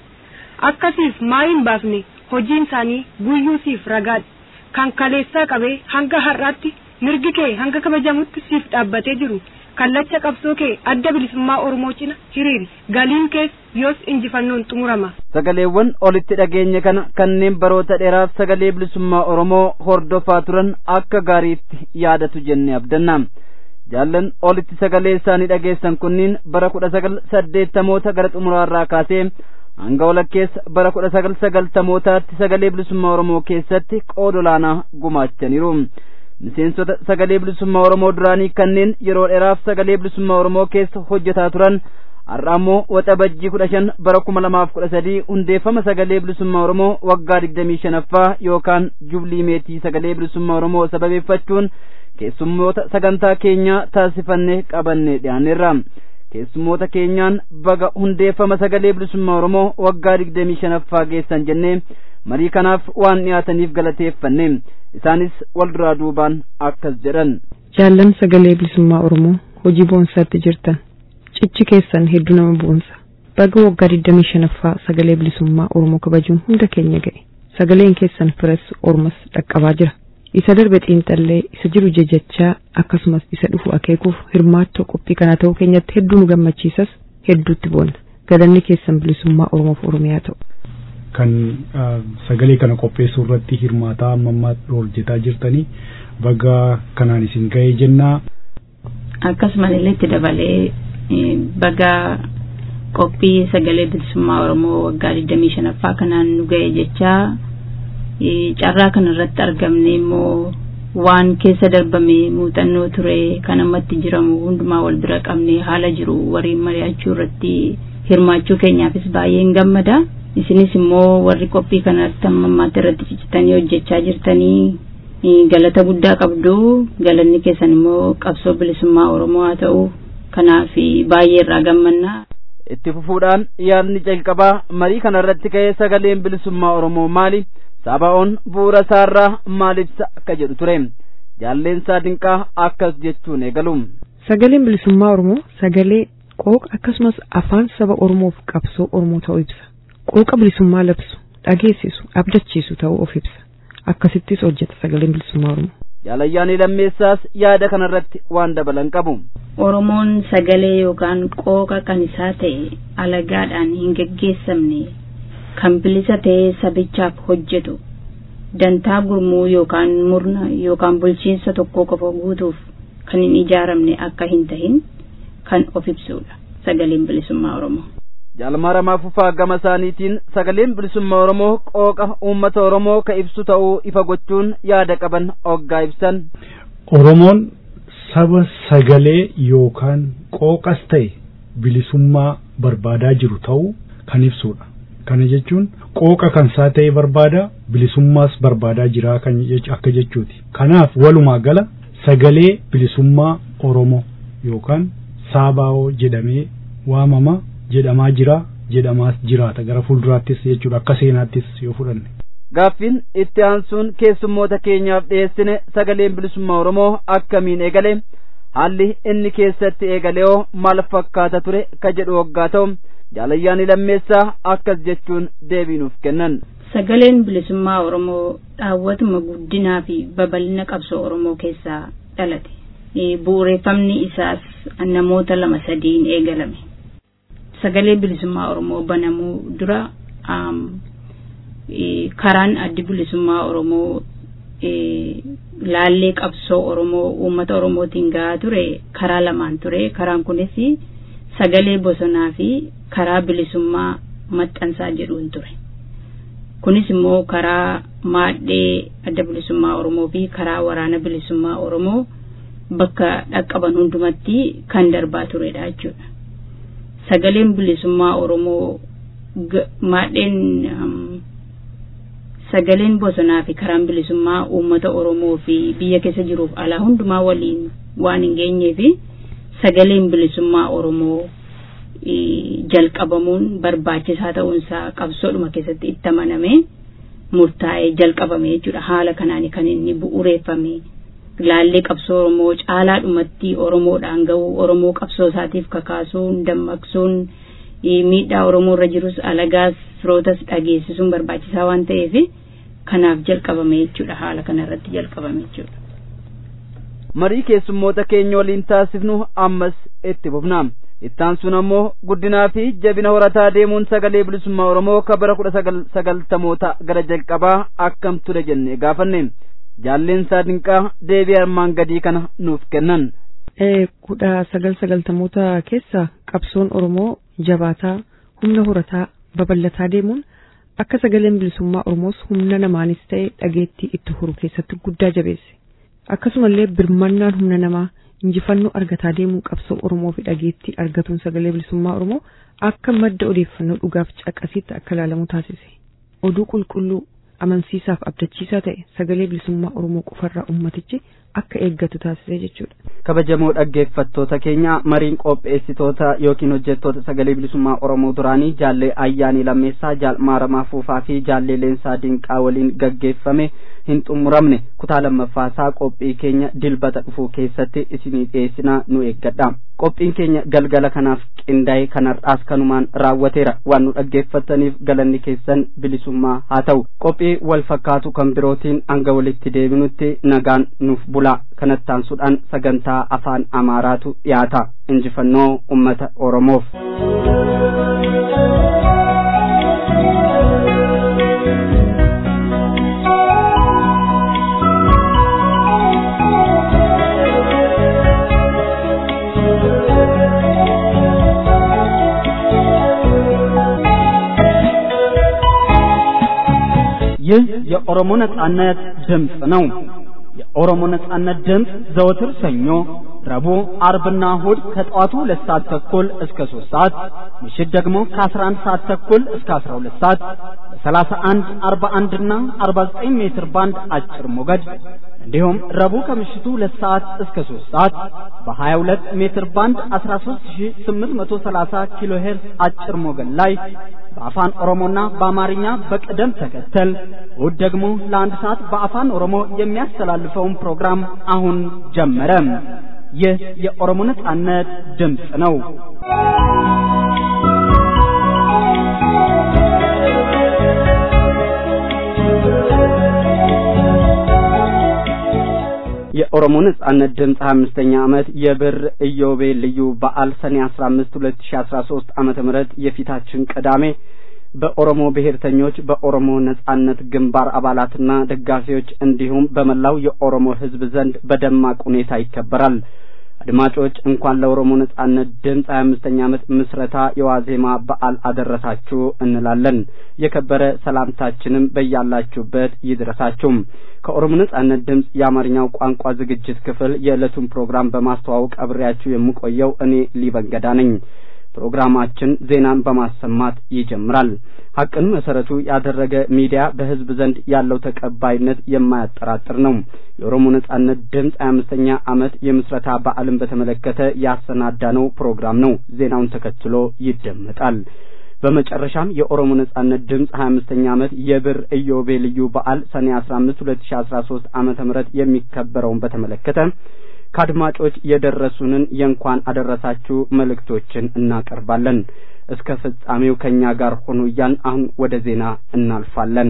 Akkasiif maa hin baafne hojiin isaanii guyyuu siif ragaadha. Kan kaleessaa qabee hanga har'aatti mirgi kee hanga kabajamutti siif dhaabbatee jiru. kallacha qabsoo kee adda bilisummaa Oromoo cina hiriiri galiin kees yoos injifannoon xumurama. Sagaleewwan olitti dhageenye kana kanneen baroota dheeraaf sagalee bilisummaa Oromoo hordofaa turan akka gaariitti yaadatu jennee abdanna. Jaallan olitti sagalee isaanii dhageessan kunniin bara kudha sagal saddeettamoota gara xumuraarraa kaasee hanga walakkeessa bara kudha sagal sagaltamootaatti sagalee bilisummaa Oromoo keessatti qooda olaanaa gumaachaniiru. miseensota sagalee bilisummaa Oromoo duraanii kanneen yeroo dheeraaf sagalee bilisummaa Oromoo keessa hojjetaa turan har'a ammoo waxabajjii kudha shan bara kuma lamaaf kudha sadii hundeeffama sagalee bilisummaa Oromoo waggaa digdamii shanaffaa yookaan jublii meetii sagalee bilisummaa Oromoo sababeeffachuun keessummoota sagantaa keenyaa taasifannee qabannee dhiyaanneerra. keessummoota keenyaan baga hundeeffama sagalee bilisummaa Oromoo waggaa digdamii shanaffaa geessan jennee marii kanaaf waan dhiyaataniif galateeffanne isaanis wal duraa duubaan akkas jedhan. Jaallan sagalee bilisummaa Oromoo hojii boonsaatti jirtan cichi keessan hedduu nama boonsa baga waggaa digdamii shanaffaa sagalee bilisummaa Oromoo kabajuun hunda keenya ga'e sagaleen keessan firas ormas dhaqqabaa jira. isa darbe xiinxallee isa jiru jajachaa akkasumas isa dhufu akeekuuf hirmaattoo qophii kana ta'uu keenyatti hedduu nu gammachiisas hedduutti boonna galanni keessan bilisummaa oromoof oromiyaa ta'u. kan sagalee kana qopheessuu irratti hirmaataa amma ammaa hojjetaa jirtanii baga kanaan isin ga'ee jennaa. akkasumas illee itti dabalee baga qophii sagalee bilisummaa oromoo waggaa 25ffaa kanaan nu ga'e jechaa carraa kanarratti argamne immoo waan keessa darbame muuxannoo ture kan ammatti jiramu hundumaa wal bira qabne haala jiru waliin mari'achuu irratti hirmaachuu keenyaafis baay'een gammada isinis immoo warri qophii kanatti amma ammaatti irratti ciccitanii hojjechaa jirtanii galata guddaa qabdu galanni keessan immoo qabsoo bilisummaa oromoo haa ta'u kanaaf baay'ee irraa gammanna. itti fufuudhaan yaadni jalqabaa marii kanarratti ka'ee sagaleen bilisummaa oromoo maali sabaa'oon bu'uura isaarraa maal ibsa akka jedhu ture jaalleensaa dinqaa akkas jechuun eegalu. sagaleen bilisummaa oromoo sagalee qooqa akkasumas afaan saba oromoof qabsoo oromoo ta'uu ibsa qooqa bilisummaa labsu dhageessisu abdachiisu ta'uu of ibsa akkasittis hojjeta sagaleen bilisummaa oromoo. jaalayyaanii lammeessaas yaada kanarratti waan dabalan qabu. Oromoon sagalee yookaan qooqa kan isaa ta'e alagaadhaan hin geggeessamne kan bilisa ta'ee sabichaaf hojjetu dantaa gurmuu yookaan murna yookaan bulchiinsa tokkoo qofa guutuuf kan hin ijaaramne akka hin tahin kan of ibsudha sagaleen bilisummaa Oromoo. Jaalmaa Ramaa Fufaa gama isaaniitiin sagaleen bilisummaa Oromoo qooqa uummata Oromoo ka ibsu ta'uu ifa gochuun yaada qaban oggaa ibsan. Oromoon saba sagalee yookaan qooqas ta'e bilisummaa barbaadaa jiru ta'uu kan ibsudha. Kana jechuun qooqa kan isaa ta'e barbaada bilisummaas barbaadaa jira kan akka jechuuti. Kanaaf walumaa gala sagalee bilisummaa Oromoo yookaan saabaa'oo jedhamee waamama jedhamaa jira jedhamaas jiraata gara fuulduraattis jechuudha akka seenaattis yoo fudhanne. Gaaffiin itti aansuun keessummoota keenyaaf dhiyeessine sagaleen bilisummaa Oromoo akkamiin eegale haalli inni keessatti eegalee maal fakkaata ture ka jedhu waggaa ta'u jaalayyaanii lammeessaa akkas jechuun deebiinuuf kennan. Sagaleen bilisummaa Oromoo dhaawwatuma guddinaa fi babal'ina qabsoo Oromoo keessaa dhalate. Bu'uureffamni isaas namoota lama sadiin eegalame. Sagalee bilisummaa Oromoo banamuu dura karaan addi bilisummaa Oromoo laallee qabsoo Oromoo uummata Oromootiin gahaa ture karaa lamaan ture. Karaan kunis sagalee bosonaa fi karaa bilisummaa maxxansaa jedhuun ture. Kunis immoo karaa maadhee adda bilisummaa Oromoo fi karaa waraana bilisummaa Oromoo bakka dhaqqaban hundumatti kan darbaa turedha jechuudha. Sagaleen bilisummaa Oromoo maadheen sagaleen bosonaa fi karaan bilisummaa uummata Oromoo fi biyya keessa jiruuf alaa hundumaa waliin waan hin geenyee fi sagaleen bilisummaa Oromoo jalqabamuun barbaachisaa ta'uunsaa qabsoodhuma keessatti itti amanamee murtaa'ee jalqabame jechuudha haala kanaan kan inni bu'uureeffame laallee qabsoo Oromoo caalaadhumatti Oromoodhaan ga'u Oromoo qabsoo isaatiif kakaasuun dammaqsuun miidhaa Oromoo irra jirus alagaas firootas dhageessisuun barbaachisaa waan ta'eef kanaaf jalqabame jechuudha haala kanarratti jalqabame jechuudha. Marii keessummoota keenya waliin taasifnu ammas itti fufna. Ittaan sun ammoo guddinaa fi jabina horataa deemuun sagalee bilisummaa Oromoo ka bara kudha sagaltamoota gara jalqabaa akkam ture jennee gaafanne. Jaalleensaa dinqaa deebii armaan gadii kana nuuf kennan. kudha sagal sagaltamoota keessa qabsoon Oromoo jabaataa humna horataa babal'ataa deemuun akka sagaleen bilisummaa Oromoos humna namaanis ta'e dhageettii itti horu keessatti guddaa jabeesse. Akkasumallee birmannaan humna namaa injifannoo argataa deemuu qabsoo Oromoo fi dhageettii argatuun sagalee bilisummaa Oromoo akka madda odeeffannoo dhugaaf caqasiitti akka ilaalamu taasise. Oduu qulqulluu amansiisaaf abdachiisaa ta'e sagalee bilisummaa Oromoo qofarraa ummatichi akka eeggatu taasisee jechuudha. kabajamoo dhaggeeffattoota keenya mariin qopheessitoota yookiin hojjettoota sagalee bilisummaa oromoo duraanii jaallee ayyaanii lammeessaa jaal maaramaa fuufaa fi jaallee leensaa dinqaa waliin gaggeeffame hin xumuramne kutaa lammaffaasaa qophii keenya dilbata dhufuu keessatti isinii dhiyeessinaa nu eeggadha qophiin keenya galgala kanaaf qindaa'e kanarraas kanumaan raawwateera waan nu dhaggeeffattaniif galanni keessan bilisummaa haa ta'u qophii wal fakkaatu kan birootiin hanga walitti deebinutti nagaan nuuf bulaa kanattaansuudhaan sagantaa afaan amaaraatu dhiyaata injifannoo ummata oromoof. ይህ የኦሮሞ ነጻነት ድምፅ ነው። የኦሮሞ ነጻነት ድምፅ ዘወትር ሰኞ፣ ረቡዕ፣ አርብና እሁድ ከጠዋቱ ሁለት ሰዓት ተኩል እስከ ሶስት ሰዓት ምሽት ደግሞ ከአስራ አንድ ሰዓት ተኩል እስከ አስራ ሁለት ሰዓት በሰላሳ አንድ አርባ አንድና አርባ ዘጠኝ ሜትር ባንድ አጭር ሞገድ እንዲሁም ረቡዕ ከምሽቱ ሁለት ሰዓት እስከ ሶስት ሰዓት በሀያ ሁለት ሜትር ባንድ አስራ ሶስት ሺ ስምንት መቶ ሰላሳ ኪሎ ሄርዝ አጭር ሞገድ ላይ በአፋን ኦሮሞና በአማርኛ በቅደም ተከተል እሁድ ደግሞ ለአንድ ሰዓት በአፋን ኦሮሞ የሚያስተላልፈውን ፕሮግራም አሁን ጀመረ። ይህ የኦሮሞ ነጻነት ድምፅ ነው። የኦሮሞ ነጻነት ድምፅ 25ኛ ዓመት የብር ኢዮቤልዩ ልዩ በዓል ሰኔ 15 2013 ዓመተ ምህረት የፊታችን ቅዳሜ በኦሮሞ ብሔርተኞች በኦሮሞ ነጻነት ግንባር አባላትና ደጋፊዎች እንዲሁም በመላው የኦሮሞ ሕዝብ ዘንድ በደማቅ ሁኔታ ይከበራል። አድማጮች እንኳን ለኦሮሞ ነጻነት ድምፅ ሀያ አምስተኛ ዓመት ምስረታ የዋዜማ በዓል አደረሳችሁ እንላለን። የከበረ ሰላምታችንም በያላችሁበት ይድረሳችሁም። ከኦሮሞ ነጻነት ድምፅ የአማርኛው ቋንቋ ዝግጅት ክፍል የዕለቱን ፕሮግራም በማስተዋወቅ አብሬያችሁ የምቆየው እኔ ሊበንገዳ ነኝ። ፕሮግራማችን ዜናን በማሰማት ይጀምራል። ሀቅን መሰረቱ ያደረገ ሚዲያ በህዝብ ዘንድ ያለው ተቀባይነት የማያጠራጥር ነው። የኦሮሞ ነጻነት ድምፅ ሀያ አምስተኛ ዓመት የምስረታ በዓልን በተመለከተ ያሰናዳነው ፕሮግራም ነው። ዜናውን ተከትሎ ይደመጣል። በመጨረሻም የኦሮሞ ነጻነት ድምፅ ሀያ አምስተኛ ዓመት የብር ኢዮቤልዩ በዓል ሰኔ አስራ አምስት ሁለት ሺ አስራ ሶስት ዓመተ ምህረት የሚከበረውን በተመለከተ ከአድማጮች የደረሱንን የእንኳን አደረሳችሁ መልእክቶችን እናቀርባለን። እስከ ፍጻሜው ከእኛ ጋር ሆኑ እያልን አሁን ወደ ዜና እናልፋለን።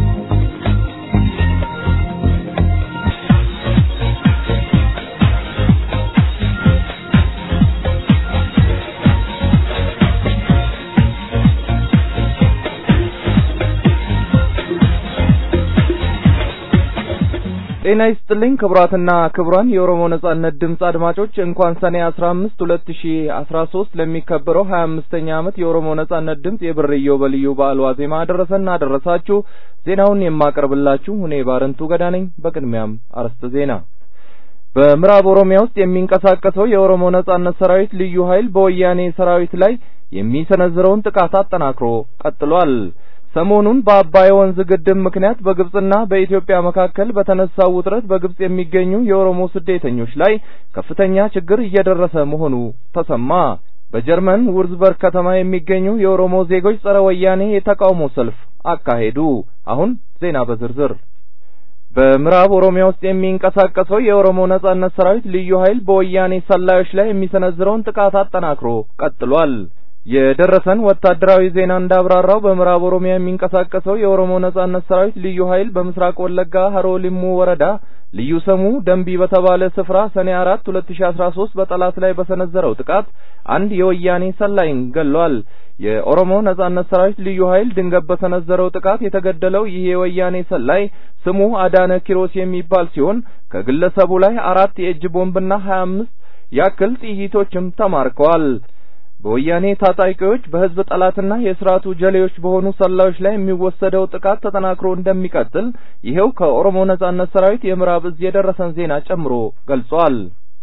ጤና ይስጥልኝ ክቡራትና ክቡራን የኦሮሞ ነጻነት ድምፅ አድማጮች እንኳን ሰኔ አስራ አምስት ሁለት ሺ አስራ ሶስት ለሚከበረው ሀያ አምስተኛ ዓመት የኦሮሞ ነጻነት ድምፅ የብር ኢዮቤልዩ በዓል ዋዜማ አደረሰን አደረሳችሁ። ዜናውን የማቀርብላችሁ እኔ ባረንቱ ገዳ ነኝ። በቅድሚያም አርዕስተ ዜና። በምዕራብ ኦሮሚያ ውስጥ የሚንቀሳቀሰው የኦሮሞ ነጻነት ሰራዊት ልዩ ኃይል በወያኔ ሰራዊት ላይ የሚሰነዝረውን ጥቃት አጠናክሮ ቀጥሏል። ሰሞኑን በአባይ ወንዝ ግድብ ምክንያት በግብጽና በኢትዮጵያ መካከል በተነሳው ውጥረት በግብጽ የሚገኙ የኦሮሞ ስደተኞች ላይ ከፍተኛ ችግር እየደረሰ መሆኑ ተሰማ። በጀርመን ውርዝበርግ ከተማ የሚገኙ የኦሮሞ ዜጎች ጸረ ወያኔ የተቃውሞ ሰልፍ አካሄዱ። አሁን ዜና በዝርዝር በምዕራብ ኦሮሚያ ውስጥ የሚንቀሳቀሰው የኦሮሞ ነጻነት ሰራዊት ልዩ ኃይል በወያኔ ሰላዮች ላይ የሚሰነዝረውን ጥቃት አጠናክሮ ቀጥሏል። የደረሰን ወታደራዊ ዜና እንዳብራራው በምዕራብ ኦሮሚያ የሚንቀሳቀሰው የኦሮሞ ነጻነት ሰራዊት ልዩ ኃይል በምስራቅ ወለጋ ሀሮ ሊሙ ወረዳ ልዩ ስሙ ደንቢ በተባለ ስፍራ ሰኔ አራት ሁለት ሺ አስራ ሶስት በጠላት ላይ በሰነዘረው ጥቃት አንድ የወያኔ ሰላይን ገሏል። የኦሮሞ ነጻነት ሰራዊት ልዩ ኃይል ድንገት በሰነዘረው ጥቃት የተገደለው ይህ የወያኔ ሰላይ ስሙ አዳነ ኪሮስ የሚባል ሲሆን ከግለሰቡ ላይ አራት የእጅ ቦምብና ሀያ አምስት ያክል ጥይቶችም ተማርከዋል። በወያኔ ታጣቂዎች በህዝብ ጠላትና የስርዓቱ ጀሌዎች በሆኑ ሰላዮች ላይ የሚወሰደው ጥቃት ተጠናክሮ እንደሚቀጥል ይሄው ከኦሮሞ ነጻነት ሰራዊት የምዕራብ እዝ የደረሰን ዜና ጨምሮ ገልጿል።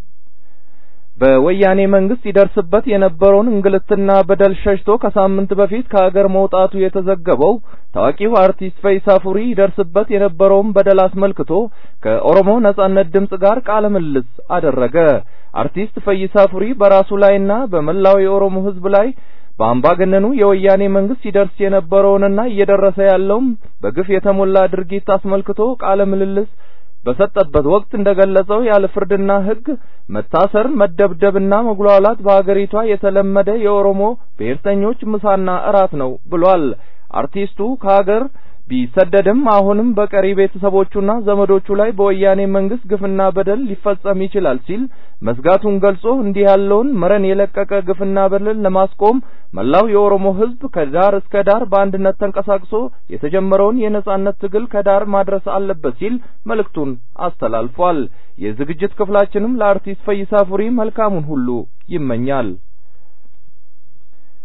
በወያኔ መንግስት ይደርስበት የነበረውን እንግልትና በደል ሸሽቶ ከሳምንት በፊት ከሀገር መውጣቱ የተዘገበው ታዋቂው አርቲስት ፈይሳ ፉሪ ይደርስበት የነበረውን በደል አስመልክቶ ከኦሮሞ ነጻነት ድምጽ ጋር ቃለ ምልልስ አደረገ። አርቲስት ፈይሳ ፉሪ በራሱ ላይና በመላው የኦሮሞ ህዝብ ላይ በአምባገነኑ የወያኔ መንግስት ሲደርስ የነበረውንና እየደረሰ ያለውም በግፍ የተሞላ ድርጊት አስመልክቶ ቃለ ምልልስ በሰጠበት ወቅት እንደገለጸው ያለ ፍርድና ህግ መታሰር፣ መደብደብና መጉላላት በሀገሪቷ የተለመደ የኦሮሞ ብሔርተኞች ምሳና እራት ነው ብሏል። አርቲስቱ ከሀገር ቢሰደድም አሁንም በቀሪ ቤተሰቦቹና ዘመዶቹ ላይ በወያኔ መንግስት ግፍና በደል ሊፈጸም ይችላል ሲል መስጋቱን ገልጾ እንዲህ ያለውን መረን የለቀቀ ግፍና በደል ለማስቆም መላው የኦሮሞ ህዝብ ከዳር እስከ ዳር በአንድነት ተንቀሳቅሶ የተጀመረውን የነጻነት ትግል ከዳር ማድረስ አለበት ሲል መልእክቱን አስተላልፏል። የዝግጅት ክፍላችንም ለአርቲስት ፈይሳ ፉሪ መልካሙን ሁሉ ይመኛል።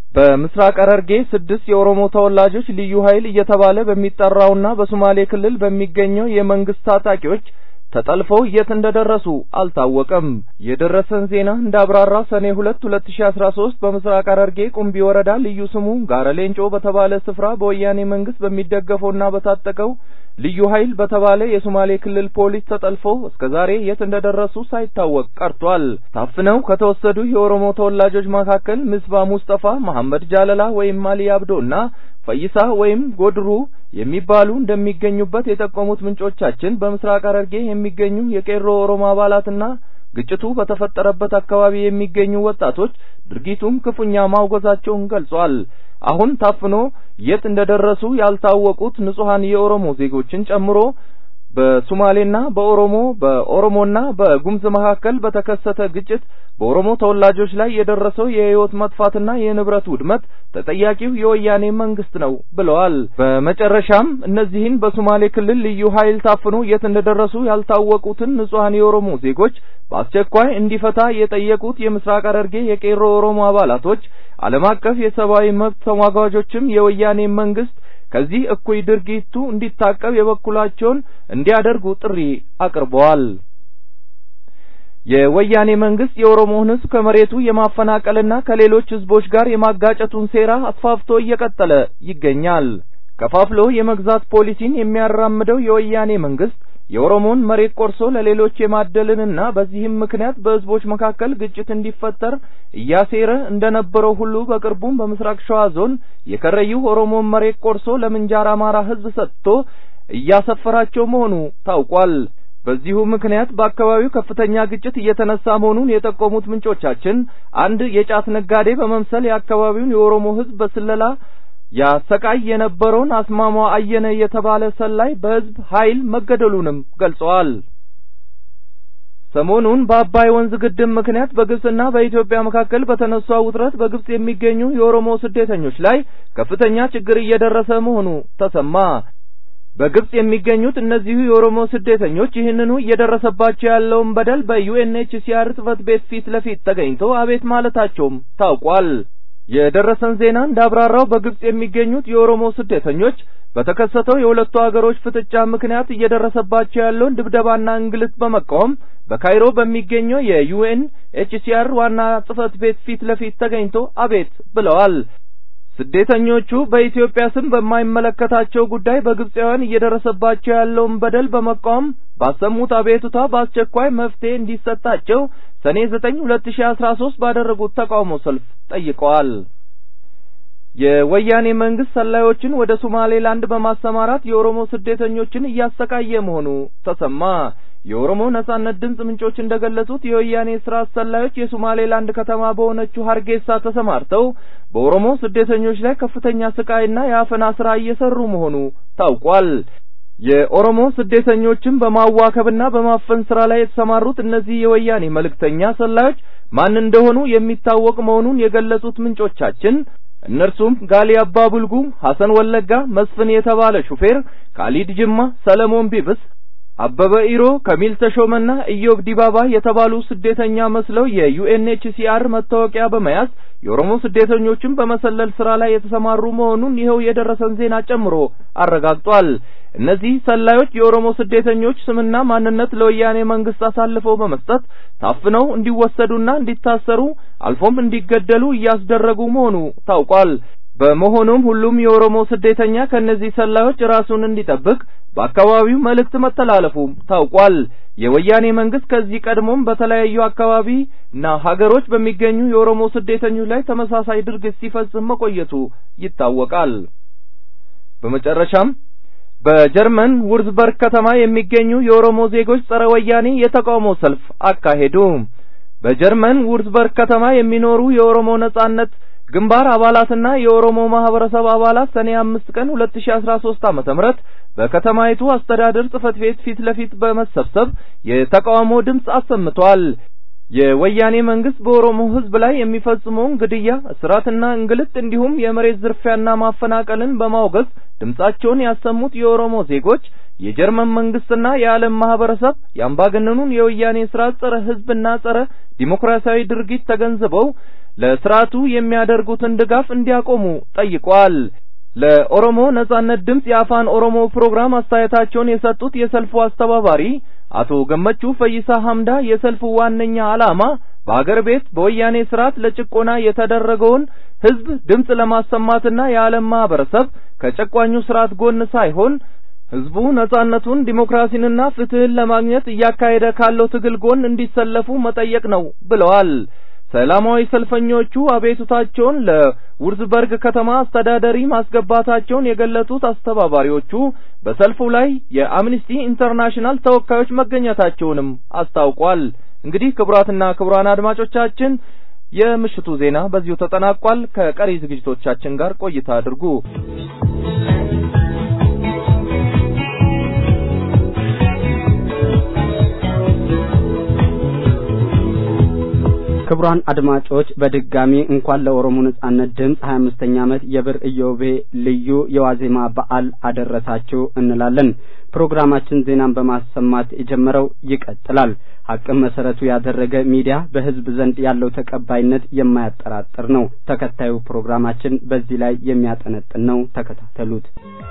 በምስራቅ ሐረርጌ ስድስት የኦሮሞ ተወላጆች ልዩ ኃይል እየተባለ በሚጠራውና በሶማሌ ክልል በሚገኘው የመንግስት ታጣቂዎች ተጠልፈው የት እንደደረሱ አልታወቀም። የደረሰን ዜና እንዳብራራ ሰኔ ሁለት ሁለት ሺ አስራ ሶስት በምስራቅ ሐረርጌ ቁምቢ ወረዳ ልዩ ስሙ ጋረ ሌንጮ በተባለ ስፍራ በወያኔ መንግስት በሚደገፈውና በታጠቀው ልዩ ኃይል በተባለ የሶማሌ ክልል ፖሊስ ተጠልፈው እስከ ዛሬ የት እንደደረሱ ሳይታወቅ ቀርቷል። ታፍነው ከተወሰዱ የኦሮሞ ተወላጆች መካከል ምስባ ሙስጠፋ፣ መሐመድ ጃለላ ወይም አሊ አብዶ እና ፈይሳ ወይም ጎድሩ የሚባሉ እንደሚገኙበት የጠቆሙት ምንጮቻችን በምስራቅ ሐረርጌ የሚገኙ የቄሮ ኦሮሞ አባላትና ግጭቱ በተፈጠረበት አካባቢ የሚገኙ ወጣቶች ድርጊቱን ክፉኛ ማውገዛቸውን ገልጿል። አሁን ታፍኖ የት እንደደረሱ ያልታወቁት ንጹሐን የኦሮሞ ዜጎችን ጨምሮ በሶማሌና በኦሮሞ በኦሮሞና በጉምዝ መካከል በተከሰተ ግጭት በኦሮሞ ተወላጆች ላይ የደረሰው የህይወት መጥፋትና የንብረት ውድመት ተጠያቂው የወያኔ መንግስት ነው ብለዋል። በመጨረሻም እነዚህን በሶማሌ ክልል ልዩ ኃይል ታፍኖ የት እንደደረሱ ያልታወቁትን ንጹሐን የኦሮሞ ዜጎች በአስቸኳይ እንዲፈታ የጠየቁት የምስራቅ ሐረርጌ የቄሮ ኦሮሞ አባላቶች ዓለም አቀፍ የሰብአዊ መብት ተሟጋጆችም የወያኔ መንግስት ከዚህ እኩይ ድርጊቱ እንዲታቀብ የበኩላቸውን እንዲያደርጉ ጥሪ አቅርበዋል። የወያኔ መንግስት የኦሮሞን ህዝብ ከመሬቱ የማፈናቀልና ከሌሎች ህዝቦች ጋር የማጋጨቱን ሴራ አስፋፍቶ እየቀጠለ ይገኛል። ከፋፍሎ የመግዛት ፖሊሲን የሚያራምደው የወያኔ መንግስት የኦሮሞን መሬት ቆርሶ ለሌሎች የማደልንና በዚህም ምክንያት በህዝቦች መካከል ግጭት እንዲፈጠር እያሴረ እንደነበረው ሁሉ በቅርቡም በምስራቅ ሸዋ ዞን የከረዩ ኦሮሞን መሬት ቆርሶ ለምንጃር አማራ ህዝብ ሰጥቶ እያሰፈራቸው መሆኑ ታውቋል። በዚሁ ምክንያት በአካባቢው ከፍተኛ ግጭት እየተነሳ መሆኑን የጠቆሙት ምንጮቻችን አንድ የጫት ነጋዴ በመምሰል የአካባቢውን የኦሮሞ ህዝብ በስለላ ያሰቃይ የነበረውን አስማማ አየነ የተባለ ሰላይ በህዝብ ኃይል መገደሉንም ገልጸዋል። ሰሞኑን በአባይ ወንዝ ግድብ ምክንያት በግብጽና በኢትዮጵያ መካከል በተነሳው ውጥረት በግብጽ የሚገኙ የኦሮሞ ስደተኞች ላይ ከፍተኛ ችግር እየደረሰ መሆኑ ተሰማ። በግብጽ የሚገኙት እነዚሁ የኦሮሞ ስደተኞች ይህንኑ እየደረሰባቸው ያለውን በደል በዩኤንኤችሲአር ጽሕፈት ቤት ፊት ለፊት ተገኝተው አቤት ማለታቸውም ታውቋል። የደረሰን ዜና እንዳብራራው በግብጽ የሚገኙት የኦሮሞ ስደተኞች በተከሰተው የሁለቱ አገሮች ፍጥጫ ምክንያት እየደረሰባቸው ያለውን ድብደባና እንግልት በመቃወም በካይሮ በሚገኘው የዩኤን ኤችሲአር ዋና ጽሕፈት ቤት ፊት ለፊት ተገኝቶ አቤት ብለዋል። ስደተኞቹ በኢትዮጵያ ስም በማይመለከታቸው ጉዳይ በግብጻውያን እየደረሰባቸው ያለውን በደል በመቃወም ባሰሙት አቤቱታ በአስቸኳይ መፍትሄ እንዲሰጣቸው ሰኔ 9 2013 ባደረጉት ተቃውሞ ሰልፍ ጠይቀዋል። የወያኔ መንግስት ሰላዮችን ወደ ሶማሌላንድ በማሰማራት የኦሮሞ ስደተኞችን እያሰቃየ መሆኑ ተሰማ። የኦሮሞ ነጻነት ድምጽ ምንጮች እንደገለጹት የወያኔ ስራ ሰላዮች የሶማሌላንድ ከተማ በሆነችው ሀርጌሳ ተሰማርተው በኦሮሞ ስደተኞች ላይ ከፍተኛ ስቃይና የአፈና ስራ እየሰሩ መሆኑ ታውቋል። የኦሮሞ ስደተኞችን በማዋከብና በማፈን ስራ ላይ የተሰማሩት እነዚህ የወያኔ መልእክተኛ ሰላዮች ማን እንደሆኑ የሚታወቅ መሆኑን የገለጹት ምንጮቻችን እነርሱም ጋሊ አባ ቡልጉ፣ ሐሰን ወለጋ፣ መስፍን የተባለ ሹፌር፣ ካሊድ ጅማ፣ ሰለሞን ቢብስ አበበ ኢሮ ከሚል ተሾመና ኢዮብ ዲባባ የተባሉ ስደተኛ መስለው የዩኤንኤችሲአር መታወቂያ በመያዝ የኦሮሞ ስደተኞችን በመሰለል ስራ ላይ የተሰማሩ መሆኑን ይኸው የደረሰን ዜና ጨምሮ አረጋግጧል። እነዚህ ሰላዮች የኦሮሞ ስደተኞች ስምና ማንነት ለወያኔ መንግስት አሳልፈው በመስጠት ታፍነው እንዲወሰዱና እንዲታሰሩ አልፎም እንዲገደሉ እያስደረጉ መሆኑ ታውቋል። በመሆኑም ሁሉም የኦሮሞ ስደተኛ ከእነዚህ ሰላዮች ራሱን እንዲጠብቅ በአካባቢው መልእክት መተላለፉ ታውቋል። የወያኔ መንግስት ከዚህ ቀድሞም በተለያዩ አካባቢና ሀገሮች በሚገኙ የኦሮሞ ስደተኞች ላይ ተመሳሳይ ድርጊት ሲፈጽም መቆየቱ ይታወቃል። በመጨረሻም በጀርመን ውርዝበርግ ከተማ የሚገኙ የኦሮሞ ዜጎች ጸረ ወያኔ የተቃውሞ ሰልፍ አካሄዱ። በጀርመን ውርዝበርግ ከተማ የሚኖሩ የኦሮሞ ነጻነት ግንባር አባላትና የኦሮሞ ማህበረሰብ አባላት ሰኔ አምስት ቀን ሁለት ሺ አስራ ሶስት ዓመተ ምህረት በከተማይቱ አስተዳደር ጽሕፈት ቤት ፊት ለፊት በመሰብሰብ የተቃውሞ ድምፅ አሰምተዋል። የወያኔ መንግስት በኦሮሞ ሕዝብ ላይ የሚፈጽመውን ግድያ፣ እስራትና እንግልት እንዲሁም የመሬት ዝርፊያና ማፈናቀልን በማውገዝ ድምጻቸውን ያሰሙት የኦሮሞ ዜጎች የጀርመን መንግስትና የዓለም ማህበረሰብ የአምባገነኑን የወያኔ ስርዓት ጸረ ሕዝብና ጸረ ዲሞክራሲያዊ ድርጊት ተገንዝበው ለስርዓቱ የሚያደርጉትን ድጋፍ እንዲያቆሙ ጠይቋል። ለኦሮሞ ነጻነት ድምፅ የአፋን ኦሮሞ ፕሮግራም አስተያየታቸውን የሰጡት የሰልፉ አስተባባሪ አቶ ገመቹ ፈይሳ ሐምዳ የሰልፉ ዋነኛ ዓላማ በአገር ቤት በወያኔ ስርዓት ለጭቆና የተደረገውን ህዝብ ድምፅ ለማሰማትና የዓለም ማህበረሰብ ከጨቋኙ ስርዓት ጎን ሳይሆን ህዝቡ ነጻነቱን ዲሞክራሲንና ፍትህን ለማግኘት እያካሄደ ካለው ትግል ጎን እንዲሰለፉ መጠየቅ ነው ብለዋል። ሰላማዊ ሰልፈኞቹ አቤቱታቸውን ለውርዝበርግ ከተማ አስተዳዳሪ ማስገባታቸውን የገለጹት አስተባባሪዎቹ በሰልፉ ላይ የአምኒስቲ ኢንተርናሽናል ተወካዮች መገኘታቸውንም አስታውቋል። እንግዲህ ክቡራትና ክቡራን አድማጮቻችን የምሽቱ ዜና በዚሁ ተጠናቋል። ከቀሪ ዝግጅቶቻችን ጋር ቆይታ አድርጉ። ክቡራን አድማጮች በድጋሚ እንኳን ለኦሮሞ ነጻነት ድምፅ 25ኛ ዓመት የብር ኢዮቤ ልዩ የዋዜማ በዓል አደረሳችሁ እንላለን። ፕሮግራማችን ዜናን በማሰማት የጀመረው ይቀጥላል። ሀቅን መሰረቱ ያደረገ ሚዲያ በህዝብ ዘንድ ያለው ተቀባይነት የማያጠራጥር ነው። ተከታዩ ፕሮግራማችን በዚህ ላይ የሚያጠነጥን ነው። ተከታተሉት።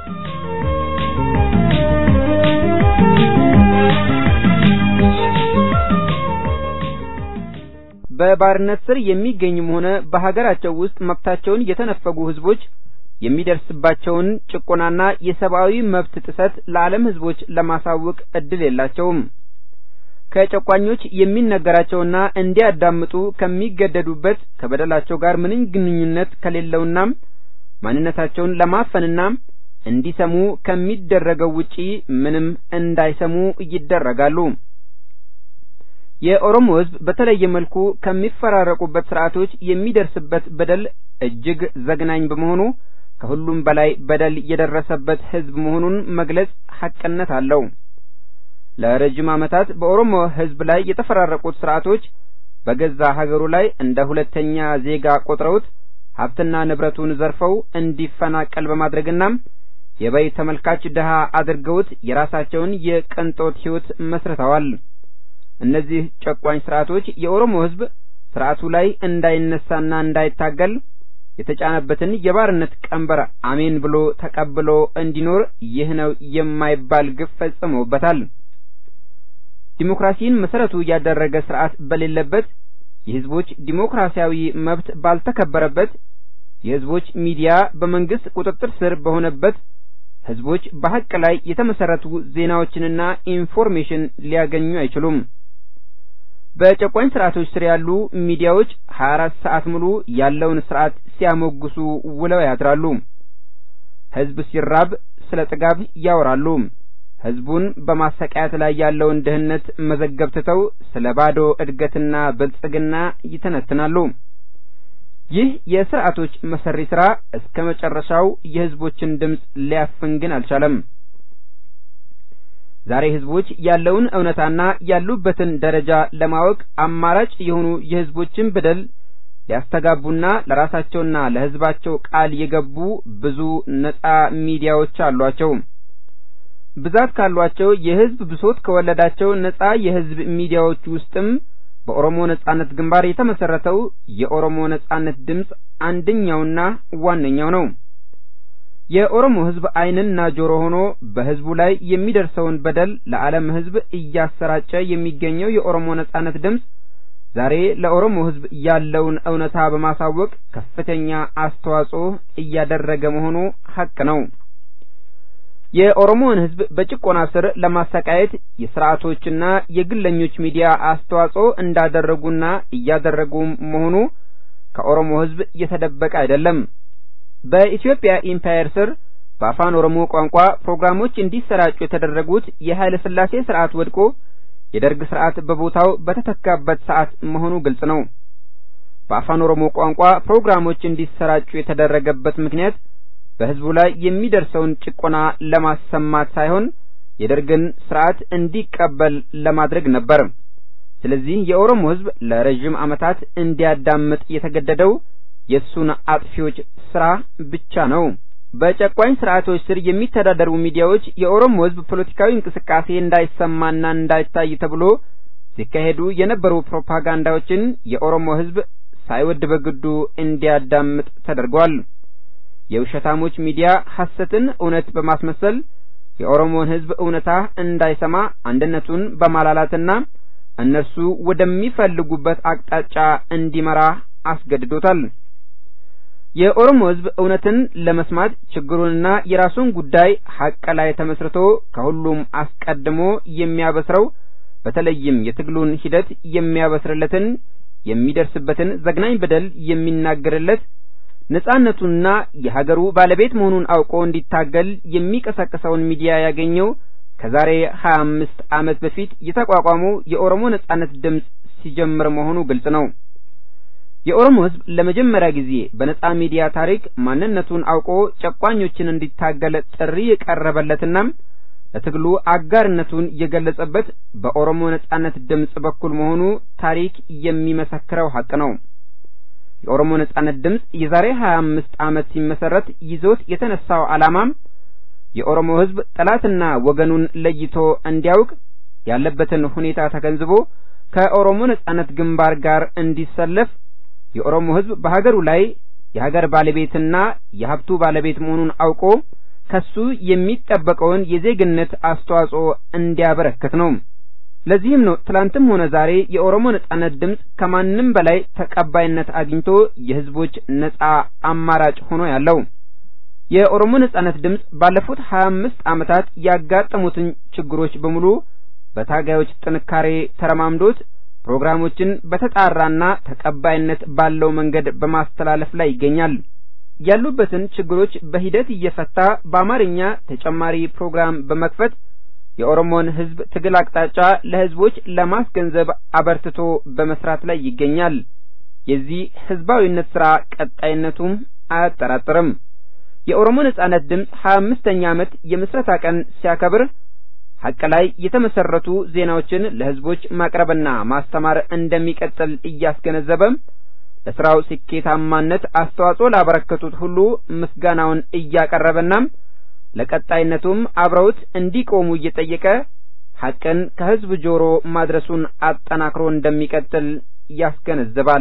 በባርነት ስር የሚገኙም ሆነ በሀገራቸው ውስጥ መብታቸውን የተነፈጉ ህዝቦች የሚደርስባቸውን ጭቆናና የሰብአዊ መብት ጥሰት ለዓለም ህዝቦች ለማሳወቅ እድል የላቸውም። ከጨቋኞች የሚነገራቸውና እንዲያዳምጡ ከሚገደዱበት ከበደላቸው ጋር ምንም ግንኙነት ከሌለውና ማንነታቸውን ለማፈንና እንዲሰሙ ከሚደረገው ውጪ ምንም እንዳይሰሙ ይደረጋሉ። የኦሮሞ ህዝብ በተለየ መልኩ ከሚፈራረቁበት ስርዓቶች የሚደርስበት በደል እጅግ ዘግናኝ በመሆኑ ከሁሉም በላይ በደል የደረሰበት ህዝብ መሆኑን መግለጽ ሐቅነት አለው። ለረጅም ዓመታት በኦሮሞ ህዝብ ላይ የተፈራረቁት ስርዓቶች በገዛ ሀገሩ ላይ እንደ ሁለተኛ ዜጋ ቆጥረውት ሀብትና ንብረቱን ዘርፈው እንዲፈናቀል በማድረግና የበይ ተመልካች ድሃ አድርገውት የራሳቸውን የቅንጦት ህይወት መስርተዋል። እነዚህ ጨቋኝ ስርዓቶች የኦሮሞ ህዝብ ስርዓቱ ላይ እንዳይነሳና እንዳይታገል የተጫነበትን የባርነት ቀንበር አሜን ብሎ ተቀብሎ እንዲኖር ይህ ነው የማይባል ግፍ ፈጽመውበታል። ዲሞክራሲን መሰረቱ ያደረገ ስርዓት በሌለበት፣ የህዝቦች ዲሞክራሲያዊ መብት ባልተከበረበት፣ የህዝቦች ሚዲያ በመንግስት ቁጥጥር ስር በሆነበት ህዝቦች በሀቅ ላይ የተመሰረቱ ዜናዎችንና ኢንፎርሜሽን ሊያገኙ አይችሉም። በጨቋኝ ስርዓቶች ስር ያሉ ሚዲያዎች 24 ሰዓት ሙሉ ያለውን ስርዓት ሲያሞግሱ ውለው ያድራሉ። ህዝብ ሲራብ ስለ ጥጋብ ያወራሉ። ህዝቡን በማሰቃየት ላይ ያለውን ድህነት መዘገብ ትተው ስለ ባዶ እድገትና ብልጽግና ይተነትናሉ። ይህ የስርዓቶች መሰሪ ስራ እስከ መጨረሻው የህዝቦችን ድምፅ ሊያፍን ግን አልቻለም። ዛሬ ህዝቦች ያለውን እውነታና ያሉበትን ደረጃ ለማወቅ አማራጭ የሆኑ የህዝቦችን በደል ሊያስተጋቡና ለራሳቸውና ለህዝባቸው ቃል የገቡ ብዙ ነጻ ሚዲያዎች አሏቸው። ብዛት ካሏቸው የህዝብ ብሶት ከወለዳቸው ነጻ የህዝብ ሚዲያዎች ውስጥም በኦሮሞ ነጻነት ግንባር የተመሰረተው የኦሮሞ ነጻነት ድምፅ አንደኛውና ዋነኛው ነው። የኦሮሞ ህዝብ ዓይንና ጆሮ ሆኖ በህዝቡ ላይ የሚደርሰውን በደል ለዓለም ህዝብ እያሰራጨ የሚገኘው የኦሮሞ ነጻነት ድምፅ ዛሬ ለኦሮሞ ህዝብ ያለውን እውነታ በማሳወቅ ከፍተኛ አስተዋጽኦ እያደረገ መሆኑ ሐቅ ነው። የኦሮሞን ህዝብ በጭቆና ስር ለማሰቃየት የስርዓቶችና የግለኞች ሚዲያ አስተዋጽኦ እንዳደረጉና እያደረጉ መሆኑ ከኦሮሞ ህዝብ የተደበቀ አይደለም። በኢትዮጵያ ኢምፓየር ስር በአፋን ኦሮሞ ቋንቋ ፕሮግራሞች እንዲሰራጩ የተደረጉት የኃይለ ሥላሴ ስርዓት ወድቆ የደርግ ስርዓት በቦታው በተተካበት ሰዓት መሆኑ ግልጽ ነው። በአፋን ኦሮሞ ቋንቋ ፕሮግራሞች እንዲሰራጩ የተደረገበት ምክንያት በህዝቡ ላይ የሚደርሰውን ጭቆና ለማሰማት ሳይሆን የደርግን ስርዓት እንዲቀበል ለማድረግ ነበር። ስለዚህ የኦሮሞ ህዝብ ለረጅም ዓመታት እንዲያዳምጥ የተገደደው የእሱን አጥፊዎች ስራ ብቻ ነው። በጨቋኝ ስርዓቶች ስር የሚተዳደሩ ሚዲያዎች የኦሮሞ ህዝብ ፖለቲካዊ እንቅስቃሴ እንዳይሰማና እንዳይታይ ተብሎ ሲካሄዱ የነበሩ ፕሮፓጋንዳዎችን የኦሮሞ ህዝብ ሳይወድ በግዱ እንዲያዳምጥ ተደርጓል። የውሸታሞች ሚዲያ ሐሰትን እውነት በማስመሰል የኦሮሞን ሕዝብ እውነታ እንዳይሰማ አንድነቱን በማላላትና እነርሱ ወደሚፈልጉበት አቅጣጫ እንዲመራ አስገድዶታል። የኦሮሞ ሕዝብ እውነትን ለመስማት ችግሩንና የራሱን ጉዳይ ሐቅ ላይ ተመስርቶ ከሁሉም አስቀድሞ የሚያበስረው በተለይም የትግሉን ሂደት የሚያበስርለትን የሚደርስበትን ዘግናኝ በደል የሚናገርለት ነጻነቱንና የሀገሩ ባለቤት መሆኑን አውቆ እንዲታገል የሚቀሰቅሰውን ሚዲያ ያገኘው ከዛሬ ሀያ አምስት ዓመት በፊት የተቋቋመው የኦሮሞ ነጻነት ድምፅ ሲጀምር መሆኑ ግልጽ ነው። የኦሮሞ ሕዝብ ለመጀመሪያ ጊዜ በነጻ ሚዲያ ታሪክ ማንነቱን አውቆ ጨቋኞችን እንዲታገል ጥሪ የቀረበለትና ለትግሉ አጋርነቱን የገለጸበት በኦሮሞ ነጻነት ድምፅ በኩል መሆኑ ታሪክ የሚመሰክረው ሐቅ ነው። የኦሮሞ ነጻነት ድምፅ የዛሬ 25 ዓመት ሲመሰረት ይዞት የተነሳው ዓላማም የኦሮሞ ሕዝብ ጠላትና ወገኑን ለይቶ እንዲያውቅ ያለበትን ሁኔታ ተገንዝቦ ከኦሮሞ ነጻነት ግንባር ጋር እንዲሰለፍ የኦሮሞ ሕዝብ በሀገሩ ላይ የሀገር ባለቤትና የሀብቱ ባለቤት መሆኑን አውቆ ከሱ የሚጠበቀውን የዜግነት አስተዋጽኦ እንዲያበረክት ነው። ለዚህም ነው ትላንትም ሆነ ዛሬ የኦሮሞ ነጻነት ድምፅ ከማንም በላይ ተቀባይነት አግኝቶ የህዝቦች ነጻ አማራጭ ሆኖ ያለው። የኦሮሞ ነጻነት ድምፅ ባለፉት 25 ዓመታት ያጋጠሙትን ችግሮች በሙሉ በታጋዮች ጥንካሬ ተረማምዶት ፕሮግራሞችን በተጣራና ተቀባይነት ባለው መንገድ በማስተላለፍ ላይ ይገኛል። ያሉበትን ችግሮች በሂደት እየፈታ በአማርኛ ተጨማሪ ፕሮግራም በመክፈት የኦሮሞን ህዝብ ትግል አቅጣጫ ለህዝቦች ለማስገንዘብ አበርትቶ በመስራት ላይ ይገኛል። የዚህ ህዝባዊነት ስራ ቀጣይነቱም አያጠራጥርም። የኦሮሞ ነጻነት ድምፅ ሀያ አምስተኛ ዓመት የምስረታ ቀን ሲያከብር ሀቅ ላይ የተመሰረቱ ዜናዎችን ለህዝቦች ማቅረብና ማስተማር እንደሚቀጥል እያስገነዘበ ለስራው ስኬታማነት አስተዋጽኦ ላበረከቱት ሁሉ ምስጋናውን እያቀረበና ለቀጣይነቱም አብረውት እንዲቆሙ እየጠየቀ ሐቅን ከህዝብ ጆሮ ማድረሱን አጠናክሮ እንደሚቀጥል ያስገነዝባል።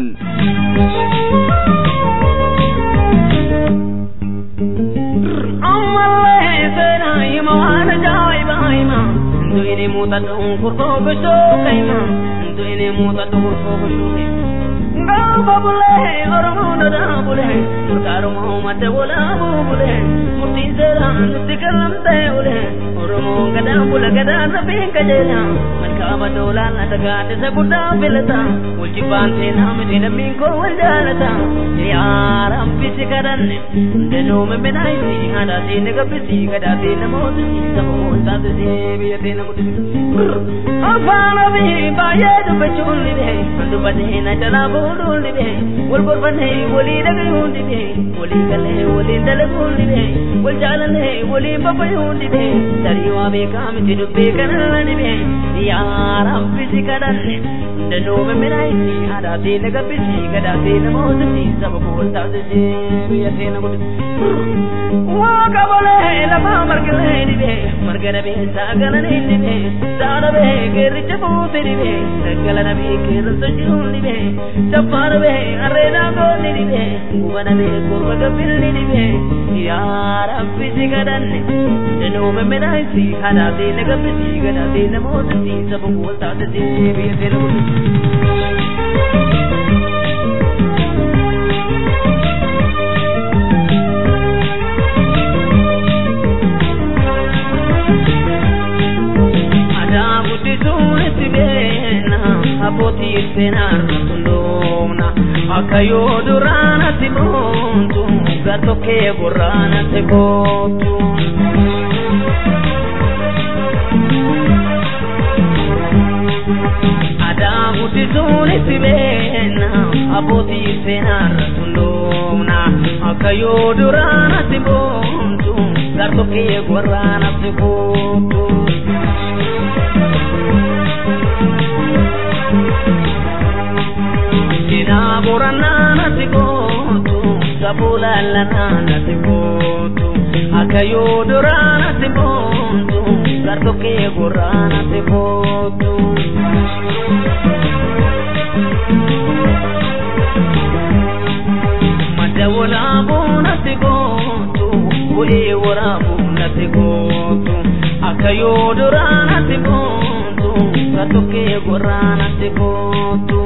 Gaafa bulee Oromoon dhadaa bulee Murtaaruma uummata walaabuu bulee Murtiin seeraan nutti kallamtee bulee Oromoon gadaa bula gadaa safiin qajeela Malkaaba doolaan na dagaatisa guddaa filata Wal jibbaan seenaa miti lammiin koo wal jaalata Yaa rabbi si kadhanne Danuu mimminaayisi haadhaa seene gabbisi gadaa seene mootisi Saba mootaasisi biyya seene guddisi Afaan ofii baay'ee dubbachuun ni beeku Dubbatee na jalaa fuudhuun ni beeku Wal gorfannee walii dhagayuun ni beeku Walii galee waliin dalaguun ni beeku Wal jaalallee waliin babayuun ni beeku Tarii waa beekaa miti dubbii kanarra ni beeku Yaa rabbi si kadhanne Danuu mimminaayisi haadhaa seene gabbisi gadaa seene mootisi Saba mootaasisi biyya seene guddisi Waaqa bolee lafaa margalee ni beeku Marga nabee saagala ni beeku Saala beeku Geericha buute ni bee daggala na bee keerransa jiruun ni bee sabbaana bee arreenaa goonni ni bee gubana bee gurba gabbirni ni bee yaa rabbi si kadhanne danuume midhaayisi hanaatee na gabbisi gadaatee na mootisi saba wal taasisi biyya seera guddisi. abbootii seenaarra tundoomna akka yoo duraanatti boontu gartokkee borraanatti kootu. Aadaa guddisuun itti beekna abbootii seenaarra tundoomna akka yoo duraanatti boontu gartokkee borraanatti kootu. Ina borana nati gootu sabula lana nati gootu akayo dora nati gootu garto ke gora nati gootu Katoke gorana te kotu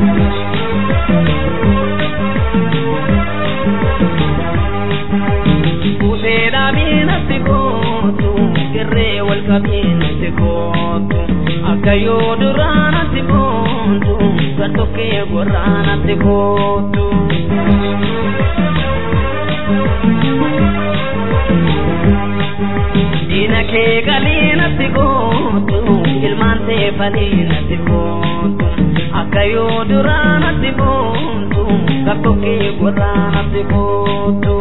Usera bina te kotu Kirre wal kabina te kotu Akayo durana te kotu Katoke gorana te kotu Dina ke galina te kotu Ilman te falina te kotu Akayo durana te kotu Katoke gorana te kotu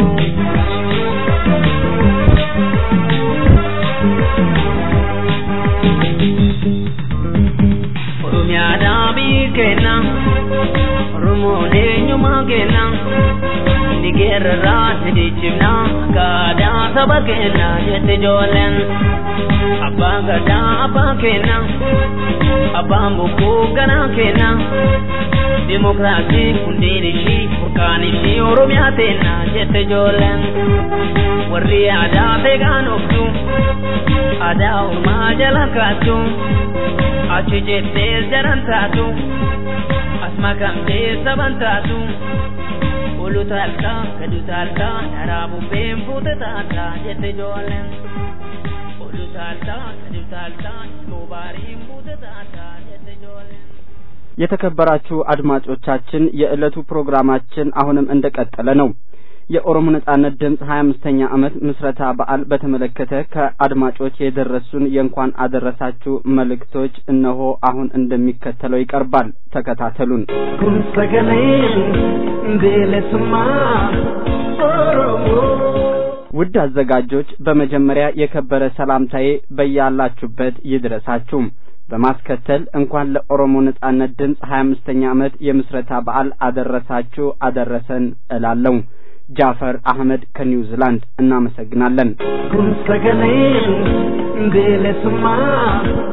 Oromiyaadhaa biyyi keenya Oromoon eenyummaa keenya Ni geerarraa ni dhiichifna Gaadaa saba keenya jette ijoolleen Abbaan gadaa abbaan keenya Abbaan bokkuu ganaa keenya Dimokiraasii hundeen ishii furkaan ishii Oromiyaa teenya jette ijoolleen Warri aadaa beekaan oftu Aadaa ormaa jala kaattu achi jettee jaran taatu as makamtee saban taatu olu taaltaa gadu taaltaa dharaa bubbeen fuute taaltaa jette ijoolleen olu taaltaa gadu taaltaa moobaariin fuute taaltaa jette ijoolleen. የተከበራችሁ አድማጮቻችን የዕለቱ ፕሮግራማችን አሁንም እንደቀጠለ ነው። የኦሮሞ ነጻነት ድምፅ ሀያ አምስተኛ ዓመት ምስረታ በዓል በተመለከተ ከአድማጮች የደረሱን የእንኳን አደረሳችሁ መልእክቶች እነሆ አሁን እንደሚከተለው ይቀርባል። ተከታተሉን። kun sagaleen bilisummaa Oromoo. ውድ አዘጋጆች በመጀመሪያ የከበረ ሰላምታዬ በያላችሁበት ይድረሳችሁ። በማስከተል እንኳን ለኦሮሞ ነጻነት ድምፅ ሀያ አምስተኛ ዓመት የምስረታ በዓል አደረሳችሁ አደረሰን እላለሁ። ጃፈር አህመድ ከኒውዚላንድ እናመሰግናለን። kun sagaleen bilisummaa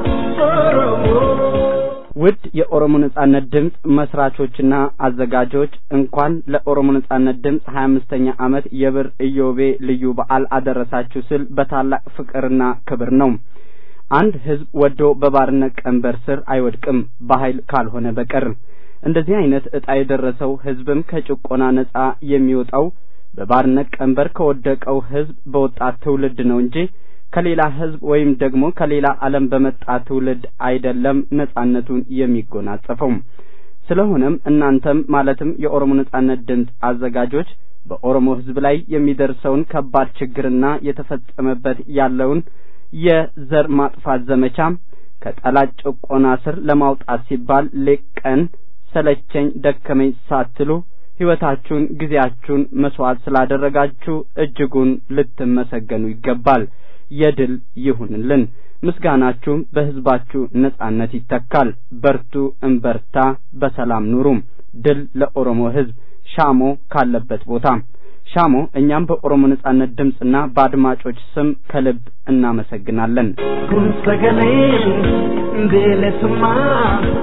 Oromoo. ውድ የኦሮሞ ነጻነት ድምፅ መስራቾችና አዘጋጆች እንኳን ለኦሮሞ ነጻነት ድምፅ ሀያ አምስተኛ ዓመት የብር ኢዮቤ ልዩ በዓል አደረሳችሁ ስል በታላቅ ፍቅርና ክብር ነው። አንድ ህዝብ ወዶ በባርነት ቀንበር ስር አይወድቅም በኃይል ካልሆነ በቀር። እንደዚህ አይነት ዕጣ የደረሰው ህዝብም ከጭቆና ነጻ የሚወጣው በባርነት ቀንበር ከወደቀው ህዝብ በወጣት ትውልድ ነው እንጂ ከሌላ ህዝብ ወይም ደግሞ ከሌላ ዓለም በመጣ ትውልድ አይደለም ነጻነቱን የሚጎናጸፈው። ስለሆነም እናንተም ማለትም የኦሮሞ ነጻነት ድምፅ አዘጋጆች በኦሮሞ ህዝብ ላይ የሚደርሰውን ከባድ ችግርና የተፈጸመበት ያለውን የዘር ማጥፋት ዘመቻ ከጠላት ጭቆና ስር ለማውጣት ሲባል ሌት ቀን ሰለቸኝ ደከመኝ ሳትሉ ሕይወታችሁን ጊዜያችሁን መስዋዕት ስላደረጋችሁ እጅጉን ልትመሰገኑ ይገባል። የድል ይሁንልን። ምስጋናችሁም በህዝባችሁ ነጻነት ይተካል። በርቱ፣ እንበርታ፣ በሰላም ኑሩም። ድል ለኦሮሞ ህዝብ። ሻሞ ካለበት ቦታ ሻሞ እኛም በኦሮሞ ነጻነት ድምፅና በአድማጮች ስም ከልብ እናመሰግናለን። kun sagaleen bilisummaa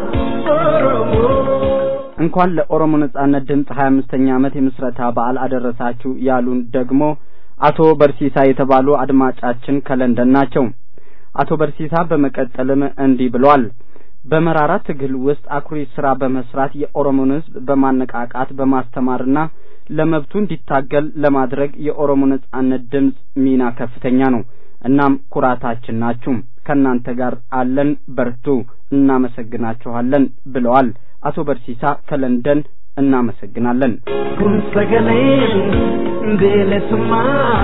Oromoo. እንኳን ለኦሮሞ ነጻነት ድምፅ ሀያ አምስተኛ ዓመት የምስረታ በዓል አደረሳችሁ ያሉን ደግሞ አቶ በርሲሳ የተባሉ አድማጫችን ከለንደን ናቸው። አቶ በርሲሳ በመቀጠልም እንዲህ ብሏል። በመራራ ትግል ውስጥ አኩሪ ስራ በመስራት የኦሮሞን ህዝብ በማነቃቃት በማስተማርና ለመብቱ እንዲታገል ለማድረግ የኦሮሞ ነጻነት ድምፅ ሚና ከፍተኛ ነው። እናም ኩራታችን ናችሁ። ከእናንተ ጋር አለን፣ በርቱ፣ እናመሰግናችኋለን ብለዋል አቶ በርሲሳ ከለንደን። እናመሰግናለን። kun sagaleen bilisummaa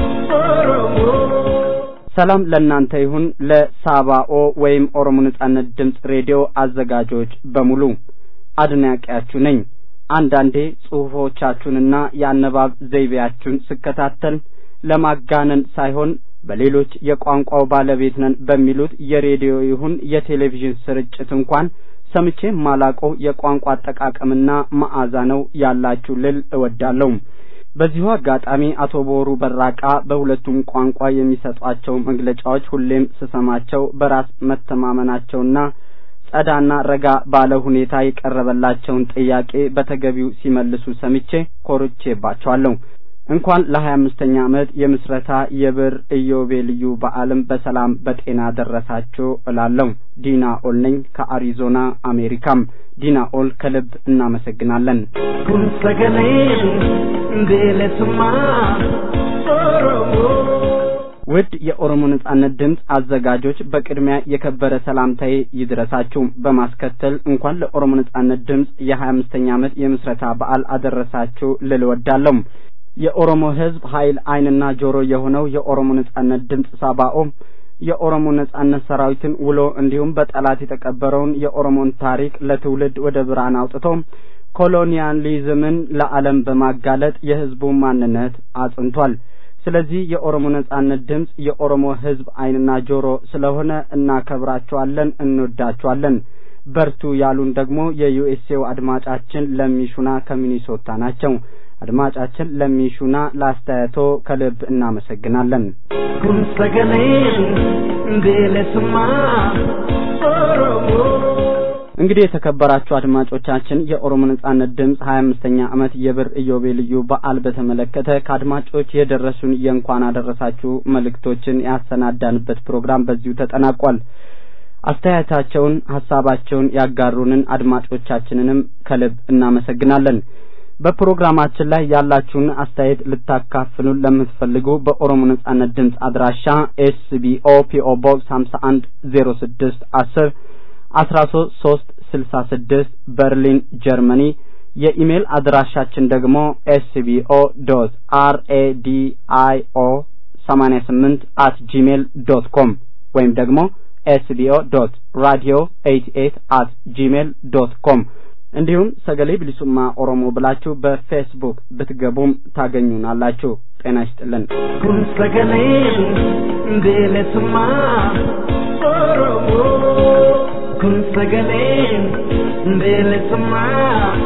Oromoo. ሰላም ለእናንተ ይሁን። ለሳባኦ ወይም ኦሮሞ ነጻነት ድምፅ ሬዲዮ አዘጋጆች በሙሉ አድናቂያችሁ ነኝ። አንዳንዴ ጽሑፎቻችሁንና የአነባብ ዘይቤያችሁን ስከታተል ለማጋነን ሳይሆን በሌሎች የቋንቋው ባለቤት ነን በሚሉት የሬዲዮ ይሁን የቴሌቪዥን ስርጭት እንኳን ሰምቼ ማላቀው የቋንቋ አጠቃቀምና መዓዛ ነው ያላችሁ ልል እወዳለሁ። በዚሁ አጋጣሚ አቶ ቦሩ በራቃ በሁለቱም ቋንቋ የሚሰጧቸው መግለጫዎች ሁሌም ስሰማቸው በራስ መተማመናቸውና ጸዳና ረጋ ባለ ሁኔታ የቀረበላቸውን ጥያቄ በተገቢው ሲመልሱ ሰምቼ ኮርቼባቸዋለሁ። እንኳን ለሀያ አምስተኛ ዓመት የምስረታ የብር ኢዮቤልዩ በዓልም በሰላም በጤና ደረሳችሁ እላለሁ። ዲና ኦል ነኝ ከአሪዞና አሜሪካም። ዲና ኦል ከልብ እናመሰግናለን። kun sagaleen bilisummaa Oromoo. ውድ የኦሮሞ ነጻነት ድምፅ አዘጋጆች በቅድሚያ የከበረ ሰላምታዬ ይድረሳችሁ። በማስከተል እንኳን ለኦሮሞ ነጻነት ድምፅ የሀያ አምስተኛ ዓመት የምስረታ በዓል አደረሳችሁ ልል እወዳለሁ። የኦሮሞ ሕዝብ ኃይል ዓይንና ጆሮ የሆነው የኦሮሞ ነጻነት ድምፅ ሳባኦ የኦሮሞ ነጻነት ሰራዊትን ውሎ እንዲሁም በጠላት የተቀበረውን የኦሮሞን ታሪክ ለትውልድ ወደ ብርሃን አውጥቶ ኮሎኒያሊዝምን ለዓለም በማጋለጥ የሕዝቡን ማንነት አጽንቷል። ስለዚህ የኦሮሞ ነጻነት ድምፅ የኦሮሞ ሕዝብ ዓይንና ጆሮ ስለሆነ እናከብራቸዋለን፣ እንወዳቸዋለን። በርቱ ያሉን ደግሞ የዩኤስኤው አድማጫችን ለሚሹና ከሚኒሶታ ናቸው። አድማጫችን ለሚሹና ለአስተያየቶ ከልብ እናመሰግናለን። kun sagaleen bilisummaa Oromoo. እንግዲህ የተከበራችሁ አድማጮቻችን የኦሮሞ ነጻነት ድምፅ ሀያ አምስተኛ ዓመት የብር ኢዮቤልዩ በዓል በተመለከተ ከአድማጮች የደረሱን የእንኳን አደረሳችሁ መልእክቶችን ያሰናዳንበት ፕሮግራም በዚሁ ተጠናቋል። አስተያየታቸውን፣ ሀሳባቸውን ያጋሩንን አድማጮቻችንንም ከልብ እናመሰግናለን። በፕሮግራማችን ላይ ያላችሁን አስተያየት ልታካፍሉን ለምትፈልጉ በኦሮሞ ነጻነት ድምፅ አድራሻ ኤስቢኦ ፒኦ ቦክስ ሀምሳ አንድ ዜሮ ስድስት አስር አስራ ሶስት ሶስት ስልሳ ስድስት በርሊን ጀርመኒ የኢሜል አድራሻችን ደግሞ ኤስቢኦ ዶት አር ኤ ዲ አይ ኦ ሰማኒያ ስምንት አት ጂሜል ዶት ኮም ወይም ደግሞ ኤስቢኦ ዶት ራዲዮ ኤይት ኤይት አት ጂሜል ዶት ኮም እንዲሁም ሰገሌ ብሊሱማ ኦሮሞ ብላችሁ በፌስቡክ ብትገቡም ታገኙናላችሁ። ጤና ይስጥልን። kun sagaleen bilisummaa Oromoo. kun sagaleen bilisummaa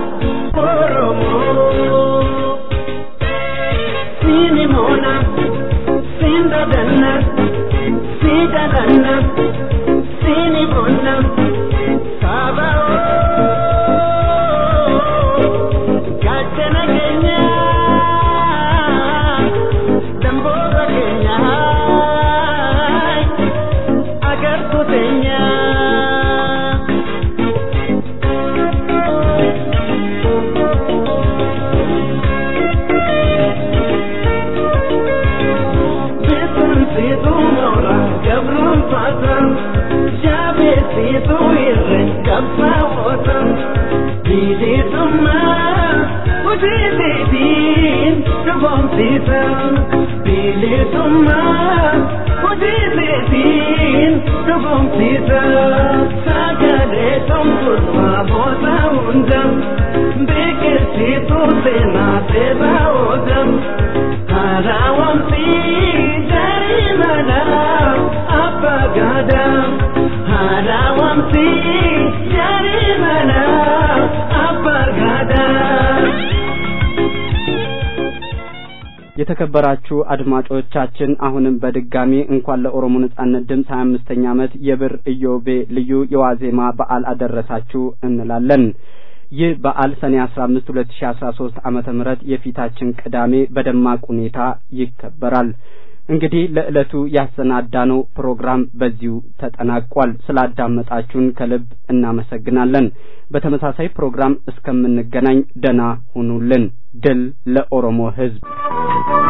Oromoo. Siini moona, siin dadanna, sii dadanna, siini moona, saaba gaachana keenya, damboora keenya, agartuu teenya. የተከበራችሁ አድማጮቻችን አሁንም በድጋሚ እንኳን ለኦሮሞ ነጻነት ድምፅ ሀያ አምስተኛ ዓመት የብር ኢዮቤ ልዩ የዋዜማ በዓል አደረሳችሁ እንላለን። ይህ በዓል ሰኔ አስራ አምስት ሁለት ሺ አስራ ሶስት ዓመተ ምህረት የፊታችን ቅዳሜ በደማቅ ሁኔታ ይከበራል። እንግዲህ ለዕለቱ ያሰናዳነው ፕሮግራም በዚሁ ተጠናቋል። ስላዳመጣችሁን ከልብ እናመሰግናለን። በተመሳሳይ ፕሮግራም እስከምንገናኝ ደና ሁኑልን። ድል ለኦሮሞ ሕዝብ!